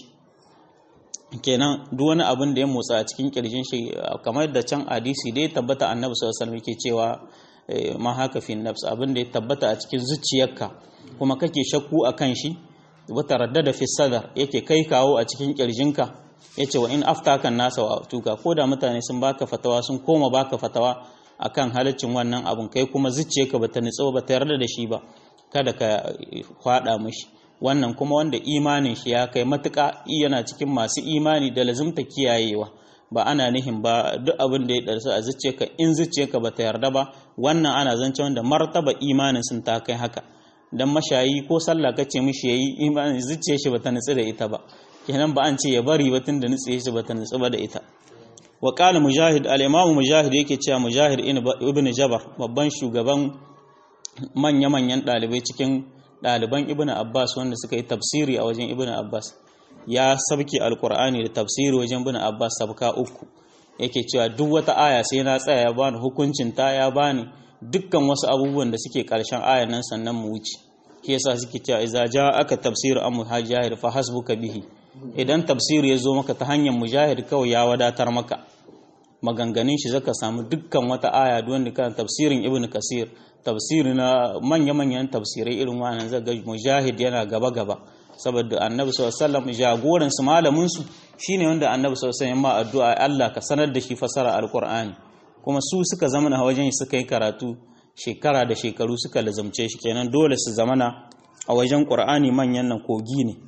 kenan duk wani abin da ya motsa a cikin kirjin shi kamar da can hadisi da ya tabbata annabi sallallahu alaihi wasallam yake cewa ma haka fi nafs abin da ya tabbata a cikin zuciyarka kuma kake shakku akan shi wata raddada fi sadar yake kai kawo a cikin kirjinka yace wa in aftakan nasa wa tuka ko da mutane sun baka fatawa sun koma baka fatawa akan halaccin wannan abun kai kuma zuciyarka bata nitso ba ta yarda da shi ba kada ka kwada mishi wannan kuma wanda imanin shi ya kai matuƙa yana cikin masu imani da lazumta kiyayewa ba ana nihin ba duk abin da ya darsu a zuciyarka in zuciyarka bata yarda ba wannan ana zance wanda martaba imanin sun ta kai haka dan mashayi ko sallah kace mishi yayi imanin zuciyar shi bata nitsi da ita ba kenan ba an ce ya bari ba tunda nitsi shi bata nitsi ba da ita wa qala mujahid al-imam mujahid yake cewa mujahid ibn jabar babban shugaban manya-manyan dalibai cikin daliban ibn abbas wanda suka yi tafsiri a wajen ibn abbas ya sabki alqur'ani da tafsiri wajen ibn abbas sabka uku yake cewa duk wata aya sai na tsaya ya bani hukuncin ta ya bani dukkan wasu abubuwan da suke karshen ayan nan sannan mu wuce shi yasa suke cewa idza aka tafsir an muhajir fa hasbuka bihi idan tafsir ya zo maka ta hanyar mujahid kawai ya wadatar maka maganganun shi zaka samu dukkan wata aya duk wanda kan tafsirin ibn kasir tafsiri na manya-manyan tafsirai irin wannan zaga mujahid yana gaba-gaba saboda annabi sallallahu alaihi wasallam jagoran su malamin su shine wanda annabi sallallahu alaihi wasallam ma addu'a Allah ka sanar da shi fasara alqur'ani kuma su suka zama na wajen suka yi karatu shekara da shekaru suka lazamce shi kenan dole su zamana a wajen qur'ani manyan nan kogi ne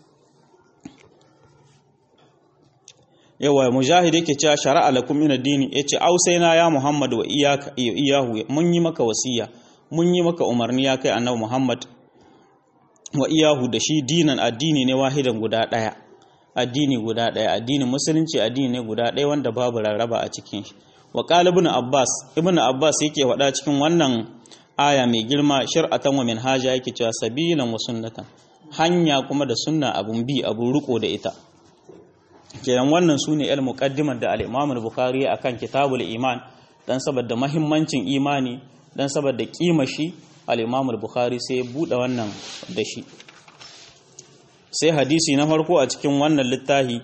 yawa mujahid yake cewa shara'a lakum min ad-dini yace ausaina ya muhammad wa iyyaka iyahu mun yi maka wasiya mun yi maka umarni ya kai annabi muhammad wa iyahu da shi dinan addini ne wahidan guda daya addini guda daya addinin musulunci addini ne guda daya wanda babu rarraba a cikin shi wa qala ibn abbas ibn abbas yake faɗa cikin wannan aya mai girma shar'atan wa minhaja yake cewa sabilan wa sunnatan hanya kuma da sunna abun bi abun riko da ita kenan wannan su ne muqaddimar da al-Imam al-Bukhari akan kitabul iman dan saboda mahimmancin imani dan saboda kima shi al-Imam al-Bukhari sai ya bude wannan da shi sai hadisi na farko a cikin wannan littafi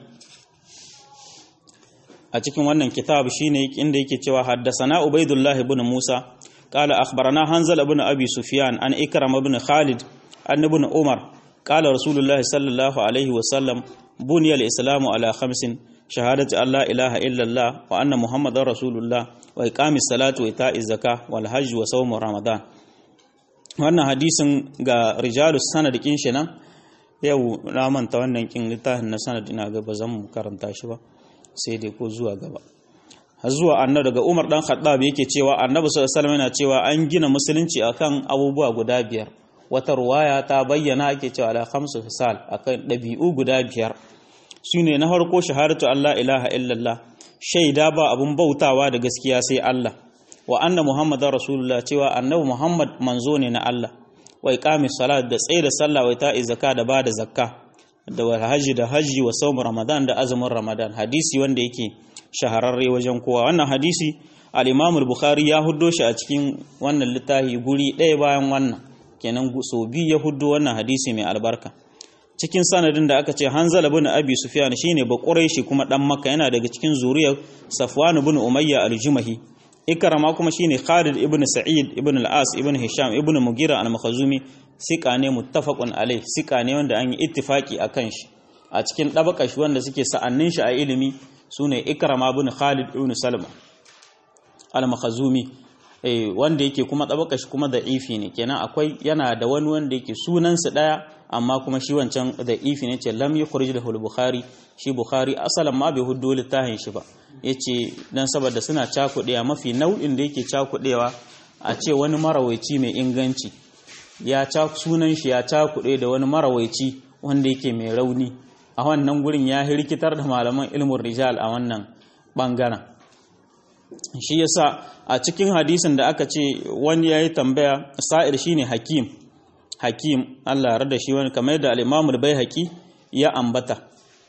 a cikin wannan kitab shine inda yake cewa haddasana Ubaidullah ibn Musa qala akhbarana Hanzal ibn Abi Sufyan an Ikram ibn Khalid an ibn Umar qala Rasulullah sallallahu alaihi wa sallam بني الإسلام على خمس شهادة أن لا إله إلا الله وأن محمد رسول الله وإقام الصلاة وإيتاء الزكاة والحج وصوم رمضان wannan hadisin ga rijalus sanad kin shi nan yau na manta wannan kin littafin na sanad ina ga ba zan karanta shi ba sai dai ko zuwa gaba har zuwa annabi daga Umar dan Khattab yake cewa annabi sallallahu alaihi wasallam yana cewa an gina musulunci akan abubuwa guda biyar wata ruwaya ta bayyana ake cewa ala khamsu fisal akan dabi'u guda biyar shine na farko shahadatu Allah ilaha illallah shaida ba abun bautawa da gaskiya sai Allah wa anna muhammadar rasulullah cewa annabi muhammad manzo ne na Allah wa iqamis salat da tsaye da sallah wa ta'i zakka da bada zakka da wal haji da haji wa sawm ramadan da azumin ramadan hadisi wanda yake shahararre wajen kowa wannan hadisi al-imam al-bukhari ya huddo shi a cikin wannan littafi guri ɗaya bayan wannan kenan so biyu ya huddo wannan hadisi mai albarka cikin sanadin da aka ce Hanzala ibn Abi Sufyan shine ba Quraishi kuma dan Makka yana daga cikin zuriyar Safwan ibn Umayya al-Jumahi Ikrama kuma shine Khalid ibn Sa'id ibn al-As ibn Hisham ibn Mugira al-Makhzumi sika ne muttafaqun alai sika ne wanda an yi ittifaki akan shi a cikin dabaka shi wanda suke sa'annin shi a ilimi sune Ikrama ibn Khalid ibn Salma al-Makhzumi eh wanda yake kuma dabaka shi kuma da'ifi ne kenan akwai yana da wani wanda yake sunansa daya amma kuma shi wancan da ifi ne ce lam yukhrij lahu al-bukhari shi bukhari asalan ma bai huddo littafin shi ba yace dan saboda suna cakudewa mafi nau'in da yake cakudewa a ce wani marawaici mai inganci ya ca sunan shi ya cakude da wani marawaici wanda yake mai rauni a wannan gurin ya hirkitar da malaman ilmin rijal a wannan bangaren shi yasa a cikin hadisin da aka ce wani yayi tambaya sa'ir shine hakim hakim Allah rada shi wani kamar da al'imamul bai haƙi ya ambata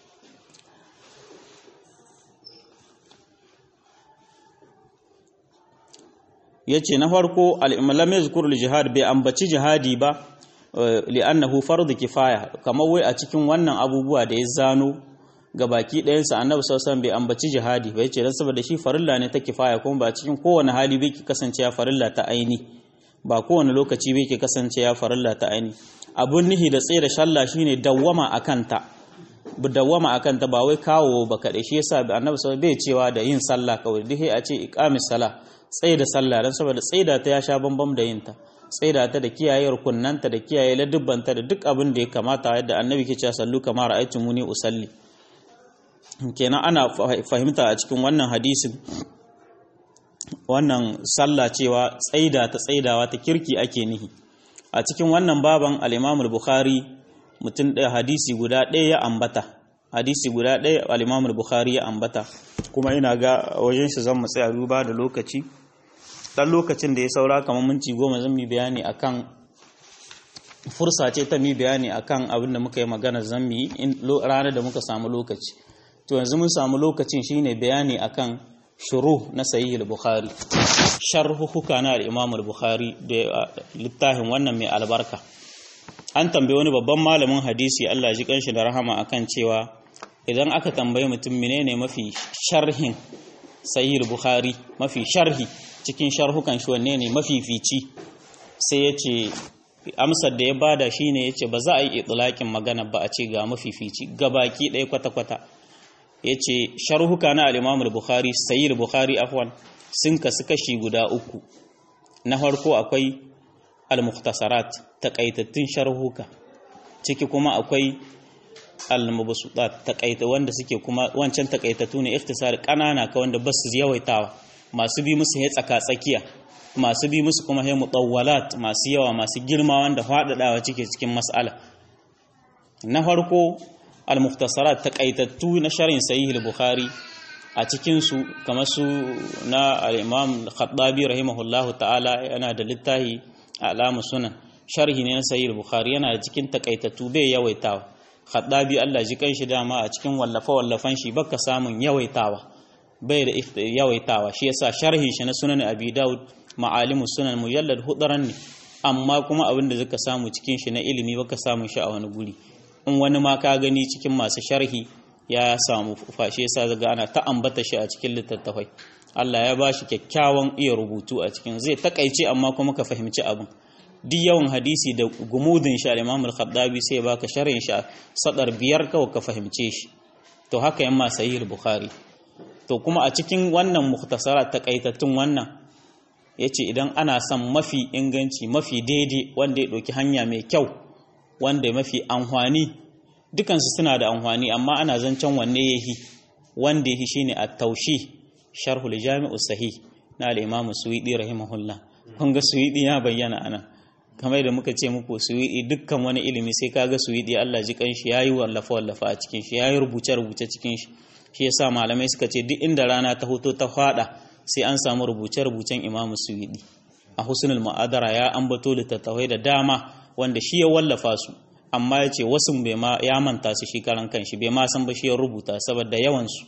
ya ce na farko al'imalam ya zukur jihad bai ambaci jihadi ba li'annahu fardu kifaya kamar wai a cikin wannan abubuwa da ya zano ga baki ɗayansa annabi sausan bai ambaci jihadi bai ce don saboda shi farilla ne ta kifaya kuma ba cikin kowane hali bai ki kasance ya farilla ta aini ba kowane lokaci bai ke kasance ya farilla ta aini abun nihi da tsaye da shalla shine dawwama a kanta dawwama a kanta ba wai kawo ba kaɗai shi yasa annabi sau bai cewa da yin sallah kawai duk a ce iqamis sala tsaye da sallah dan saboda tsaida ta ya sha bambam da yinta tsaida ta da kiyaye rukunnanta da kiyaye ladubbanta da duk abin da ya kamata yadda annabi ke cewa sallu kama ra'aytumuni usalli kenan ana fahimta a cikin wannan hadisin wannan sallah cewa tsaida ta tsaidawa ta kirki ake nihi a cikin wannan baban al bukhari mutum ɗaya hadisi guda ɗaya ya ambata hadisi guda ɗaya al bukhari ya ambata kuma ina ga wajen shi zan mu tsaya duba da lokaci dan lokacin da ya saura kamar minti goma zan mi bayani akan fursa ce ta mi bayani akan abin da muka yi magana zan mi ranar da muka samu lokaci to yanzu mun samu lokacin shine bayani akan shuru na sahih al-bukhari sharhuhuka na al-imam al-bukhari da littafin wannan mai albarka an tambaye wani babban malamin hadisi Allah ji kanshi da rahama akan cewa idan aka tambaye mutum menene mafi sharhin sahih al-bukhari mafi sharhi cikin sharhukan shi wanne ne mafi fici sai ya ce amsar da ya bada shine ya ce ba za a yi itlaqin magana ba a ce ga mafi fici gabaki ɗaya kwata-kwata ya ce sharhuka na al'imamul bukhari sayyid bukhari afwan sun kasu kashi guda uku na farko akwai al-mukhtasarat takaitattun sharhuka ciki kuma akwai al-mubsutat takaita wanda suke kuma wancan takaitattu ne ikhtisar kanana ka wanda basu yawaitawa masu bi musu ya tsaka tsakiya masu bi musu kuma ya mutawwalat masu yawa masu girma wanda faɗaɗawa cike cikin mas'ala na farko al-mukhtasarat taqaitattu na sharhin sahih al-bukhari a cikin su kamar su na al-imam al-khattabi rahimahullahu ta'ala yana da littafi alamu sunan sharhi ne na sahih al-bukhari yana da cikin taqaitattu bai yawaitawa khattabi Allah ji kanshi dama a cikin wallafa wallafan shi baka samun yawaitawa bai da yawaitawa shi yasa sharhin shi na sunan abi daud ma'alimus sunan mujallad hudaran ne amma kuma abin da zaka samu cikin shi na ilimi baka samu shi a wani guri in wani ma ka gani cikin masu sharhi ya samu fashe yasa zaga ana ta ambata shi a cikin littattafai Allah ya bashi kyakkyawan iya rubutu a cikin zai takaice amma kuma ka fahimci abin duk yawan hadisi da gumudin shi al-Imam al-Khattabi sai ya baka sharhin shi sadar biyar kawai ka fahimce shi to haka yamma sahih bukhari to kuma a cikin wannan mukhtasara takaitattun wannan yace idan ana son mafi inganci mafi daidai wanda ya ɗauki hanya mai kyau wanda mafi amfani dukansu suna da amfani amma ana zancen wanne yahi wanda yahi shine at-taushi sharhul jami'u sahih na al-imam suwidi rahimahullah kun ga suwidi ya bayyana anan kamar da muka ce muku suwidi dukkan wani ilimi sai kaga suwidi Allah ji kanshi yayi wallafa wallafa a cikin shi yayi rubuce rubuce cikin shi shi yasa malamai suka ce duk inda rana ta hoto ta fada sai an samu rubuce rubucen imam suwidi a husnul ma'adara ya ambato littattafai da dama wanda shi ya wallafa su amma ya ce wasu ya manta su shi karan kanshi bai ma san ba shi ya rubuta saboda yawansu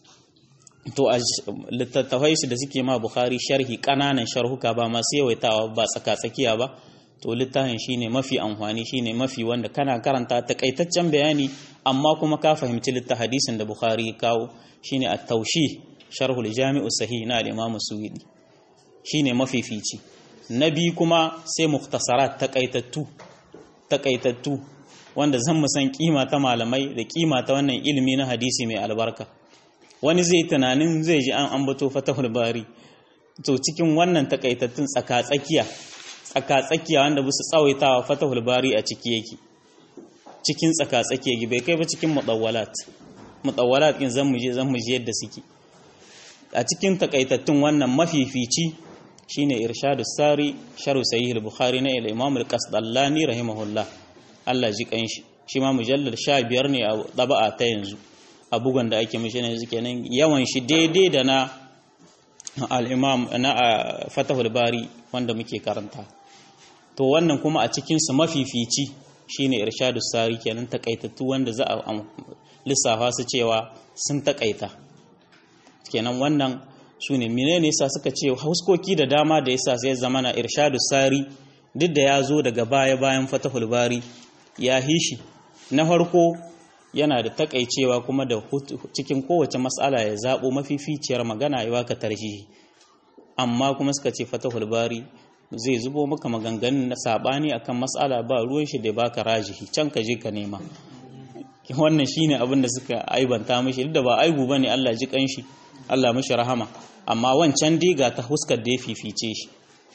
to a littattafai su da suke ma bukhari sharhi kananan sharhuka ba masu yawaitawa ba tsaka-tsakiya ba to littafin shine mafi amfani shine mafi wanda kana karanta takaitaccen bayani amma kuma ka fahimci litta hadisin da bukhari ya kawo shine at-taushi sharhul jami'u sahih na al-imam suwidi shine mafifici na biyu kuma sai muktasarat takaitattu takaitattu wanda zan san kima ta malamai da kima ta wannan ilimi na hadisi mai albarka wani zai tunanin zai ji an ambato fatahul bari to cikin wannan takaitattun tsaka-tsakiya tsaka-tsakiya wanda bisa tsawaitawa fatahul bari a ciki yake cikin tsaka-tsakiya bai kai ba cikin mutawwalat mutawwalat din zan muje zan muje yadda suke a cikin takaitattun wannan mafifici shine irshadu sari sharu sahih al-bukhari na al-imam al-qasdallani rahimahullah Allah ji kanshi shi ma mujallal 15 ne a daba'a ta yanzu a bugun da ake mishi ne kenan yawan shi daidai da na al-imam na fatahul bari wanda muke karanta to wannan kuma a cikin su mafifici shine irshadu sari kenan takaitattu wanda za a lissafa su cewa sun takaita kenan wannan su ne menene yasa suka ce hauskoki da dama da yasa sai zama na irshadu sari duk da ya zo daga baya bayan fatahul bari ya hishi na farko yana da takaicewa kuma da cikin kowace matsala ya zabo mafificiyar magana ya baka tarjihi amma kuma suka ce fatahul bari zai zubo maka maganganun na sabani akan matsala ba ruwan shi da baka rajihi can ka je ka nema wannan shine abin da suka aibanta mishi duk da ba aibu bane Allah ji kanshi Allah mishi rahama amma wancan diga ta huskar da ya fifice shi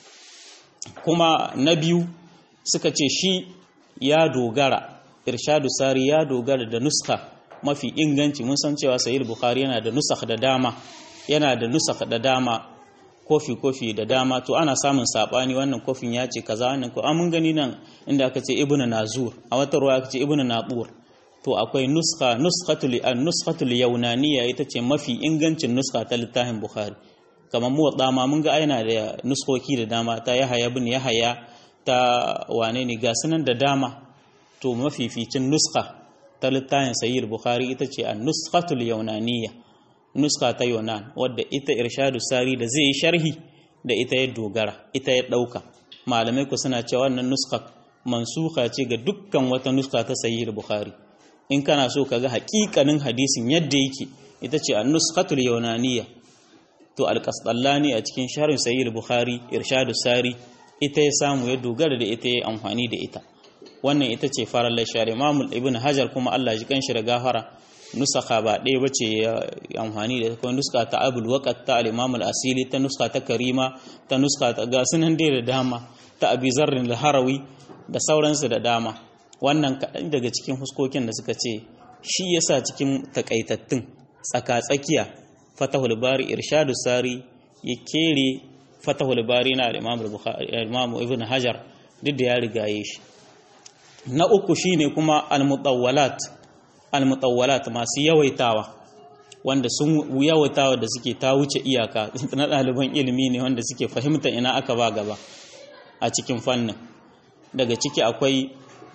kuma na biyu suka ce shi ya dogara irshadu sari ya dogara da nuska mafi inganci mun san cewa sahih bukhari yana da nusakh da dama yana da nusakh da dama kofi kofi da dama to ana samun sabani wannan kofin ya ce kaza wannan ko mun gani nan inda aka ce ibnu nazur a wata ruwa aka ce ibnu nabur to akwai nuskha nuskhatul an nuskhatul yaunaniya ita ce mafi ingancin nuska ta littafin bukhari kamar mu ma mun ga aina da nuskoki da dama ta yahaya bin yahaya ta wane ne ga sunan da dama to mafificin nuska ta littafin sayyid bukhari ita ce an nuskhatul yaunaniya nuska ta yonan wadda ita irshadu sari da zai yi sharhi da ita ya dogara ita ya ɗauka malamai ku suna cewa wannan nuska mansuka ce ga dukkan wata nuska ta sahih bukhari in kana so ka ga haƙiƙanin hadisin yadda yake ita ce an-nuskatul yunaniyya to al-qasdallani a cikin sharhin sahih bukhari irshadu sari ita ya samu ya dogara da ita ya amfani da ita wannan ita ce farar lashar imam ibn hajar kuma Allah ji kanshi da gafara nusaka ba ɗaya bace ya amfani da kuma nuska ta abul waqat ta al-imam al-asili ta nuska ta karima ta nuska ta ga sunan dai da dama ta abi zarrin al-harawi da sauransu da dama wannan kaɗan daga cikin huskokin da suka ce shi yasa cikin takaitattun tsaka-tsakiya fatahul bari irshadu sari ya kere fatahul bari na al-imam ibn hajar duk da ya rigaye shi na uku shine kuma al-mutawwalat al-mutawwalat masu yawaitawa wanda sun yawaitawa da suke ta wuce iyaka na ɗaliban ilimi ne wanda suke fahimta ina aka ba gaba a cikin fannin daga ciki akwai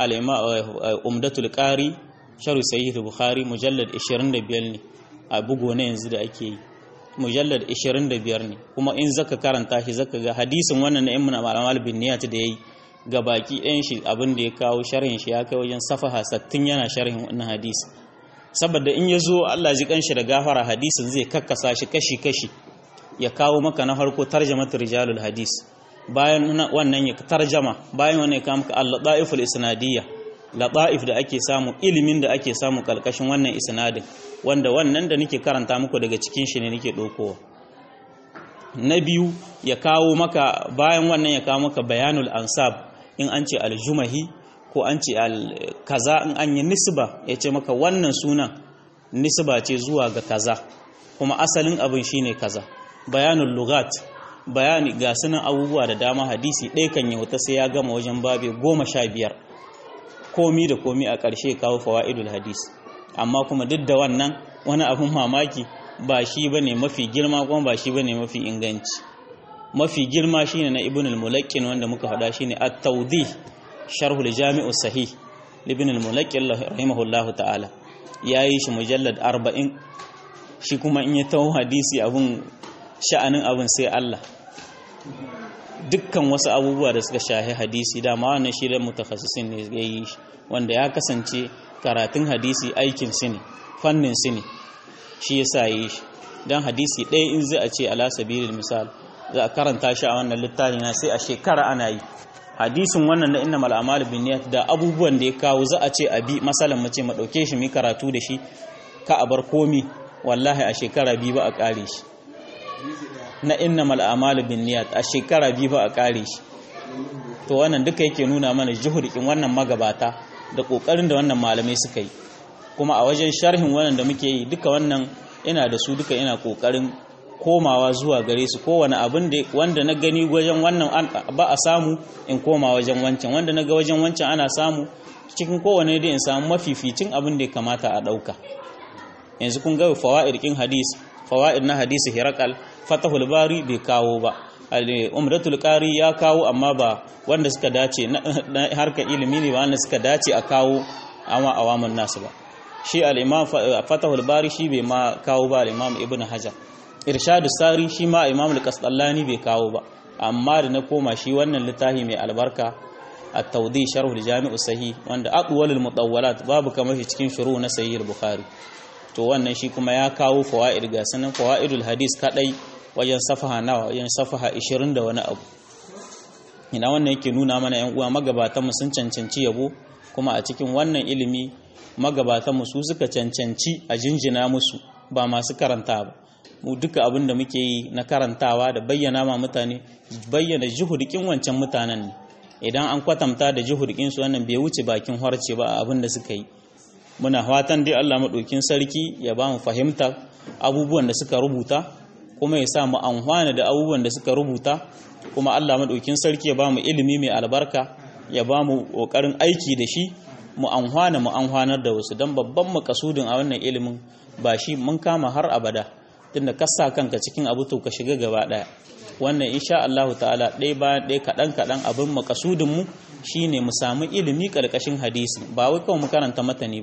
umdatul qari sharu sahih bukhari mujallad 25 ne a bugo na yanzu da ake yi mujallad 25 ne kuma in zaka karanta shi zaka ga hadisin wannan na ibn al bin niyat da yayi ga baki ɗayan shi abin da ya kawo sharhin shi ya kai wajen safaha sattin yana sharhin wannan hadisi saboda in ya zo Allah ji kanshi da gafara hadisin zai kakkasa shi kashi-kashi ya kawo maka na farko tarjamat rijalul hadis bayan wannan ya tarjama bayan wannan ya kawo maka al-ladaiful isnadiyya ladaif da ake samu ilimin da ake samu kalkashin wannan isnadin wanda wannan da nake karanta muku daga cikin shi ne nake dokowa na biyu ya kawo maka bayan wannan ya kawo maka bayanul ansab in an ce aljumahi ko an ce kaza in an yi nisba ya ce maka wannan sunan nisba ce zuwa ga kaza kuma asalin abin shine kaza bayanul lugat bayani ga sunan abubuwa da dama hadisi ɗaya kan yauta sai ya gama wajen babe goma sha biyar komi da komi a ƙarshe kawo fawa'idul hadis amma kuma duk da wannan wani abin mamaki ba shi ba ne mafi girma kuma ba shi ba ne mafi inganci mafi girma shi ne na ibn al-mulakin wanda muka faɗa shi ne at-taudi sharhul jami'u sahih ibn al-mulakin rahimahullahu ta'ala ya yi shi mujallad arba'in shi kuma in ya tawo hadisi abin sha'anin abin sai Allah dukkan wasu abubuwa da suka shahi hadisi dama wannan shi da mutakhassisin ne ya yi shi wanda ya kasance karatun hadisi aikin su ne fannin su ne shi yasa yi shi dan hadisi ɗaya in zai a ce ala sabilil misal za a karanta shi a wannan littafi na sai a shekara ana yi hadisin wannan na innamal a'malu binniyat da abubuwan da ya kawo za a ce a bi masalan mu ce mu dauke shi mu karatu da shi ka a bar komi wallahi a shekara biyu ba a kare shi na innamal a'malu binniyat a shekara biyu ba a kare shi to wannan duka yake nuna mana juhurikin wannan magabata da kokarin da wannan malamai suka yi kuma a wajen sharhin wannan da muke yi duka wannan ina da su duka ina kokarin komawa zuwa gare su kowane abin da wanda na gani wajen wannan ba a samu in koma wajen wancan wanda na ga wajen wancan ana samu cikin kowane da in samu mafificin abin da ya kamata a ɗauka yanzu kun ga fawa'id kin hadis fawa'id na hadisi hirakal fatahul bari bai kawo ba umratul qari ya kawo amma ba wanda suka dace na harkar ilimi ne ba wanda suka dace a kawo amma awamun nasu ba shi al-imam fatahul bari shi bai ma kawo ba al-imam ibnu hajar irshadu sari shi ma imam al-qasdallani bai kawo ba amma da na koma shi wannan littafi mai albarka at-tawdi sharh al-jami' sahih wanda aqwal al-mutawwalat babu kamar shi cikin shuru na sahih al-bukhari to wannan shi kuma ya kawo fawaid ga sanan fawaidul hadis kadai wajen safaha nawa wajen safaha 20 da wani abu ina wannan yake nuna mana yan uwa magabatan mu sun cancanci yabo kuma a cikin wannan ilimi magabatan mu su suka cancanci a jinjina musu ba masu karanta ba mu duka abin da muke yi na karantawa da bayyana ma mutane bayyana juhudikin wancan mutanen ne idan an kwatanta da juhudikin su wannan bai wuce bakin harce ba abin da suka yi muna fatan dai Allah madaukin sarki ya ba mu fahimta abubuwan da suka rubuta kuma ya sa mu amfana da abubuwan da suka rubuta kuma Allah madaukin sarki ya ba mu ilimi mai albarka ya ba mu kokarin aiki da shi mu amfana mu amfanar da wasu dan babban makasudin a wannan ilimin ba shi mun kama har abada tunda ka sa kanka cikin abu to ka shiga gaba daya wannan insha Allah ta'ala ɗaya bayan ɗaya kaɗan kaɗan abin makasudin mu shine mu samu ilimi ƙarƙashin hadisi ba wai kawai mu karanta matani ba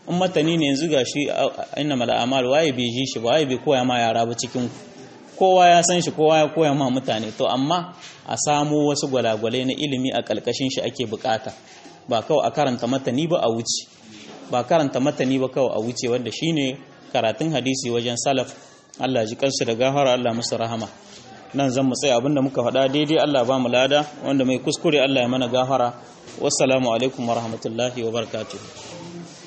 in matani ne yanzu gashi inna mal a'mal waye bai ji shi ba waye bai koya ma yara ba cikin kowa ya san shi kowa ya koya ma mutane to amma a samo wasu gwalagwalai na ilimi a kalkashin shi ake bukata ba kawai a karanta matani ba a wuce ba karanta matani ba kawai a wuce wanda shine karatun hadisi wajen salaf Allah ji kansu da gafara Allah musu rahama nan zan mu tsaya abinda muka faɗa daidai Allah ba mu lada wanda mai kuskure Allah ya mana gafara wassalamu alaikum warahmatullahi wabarakatuh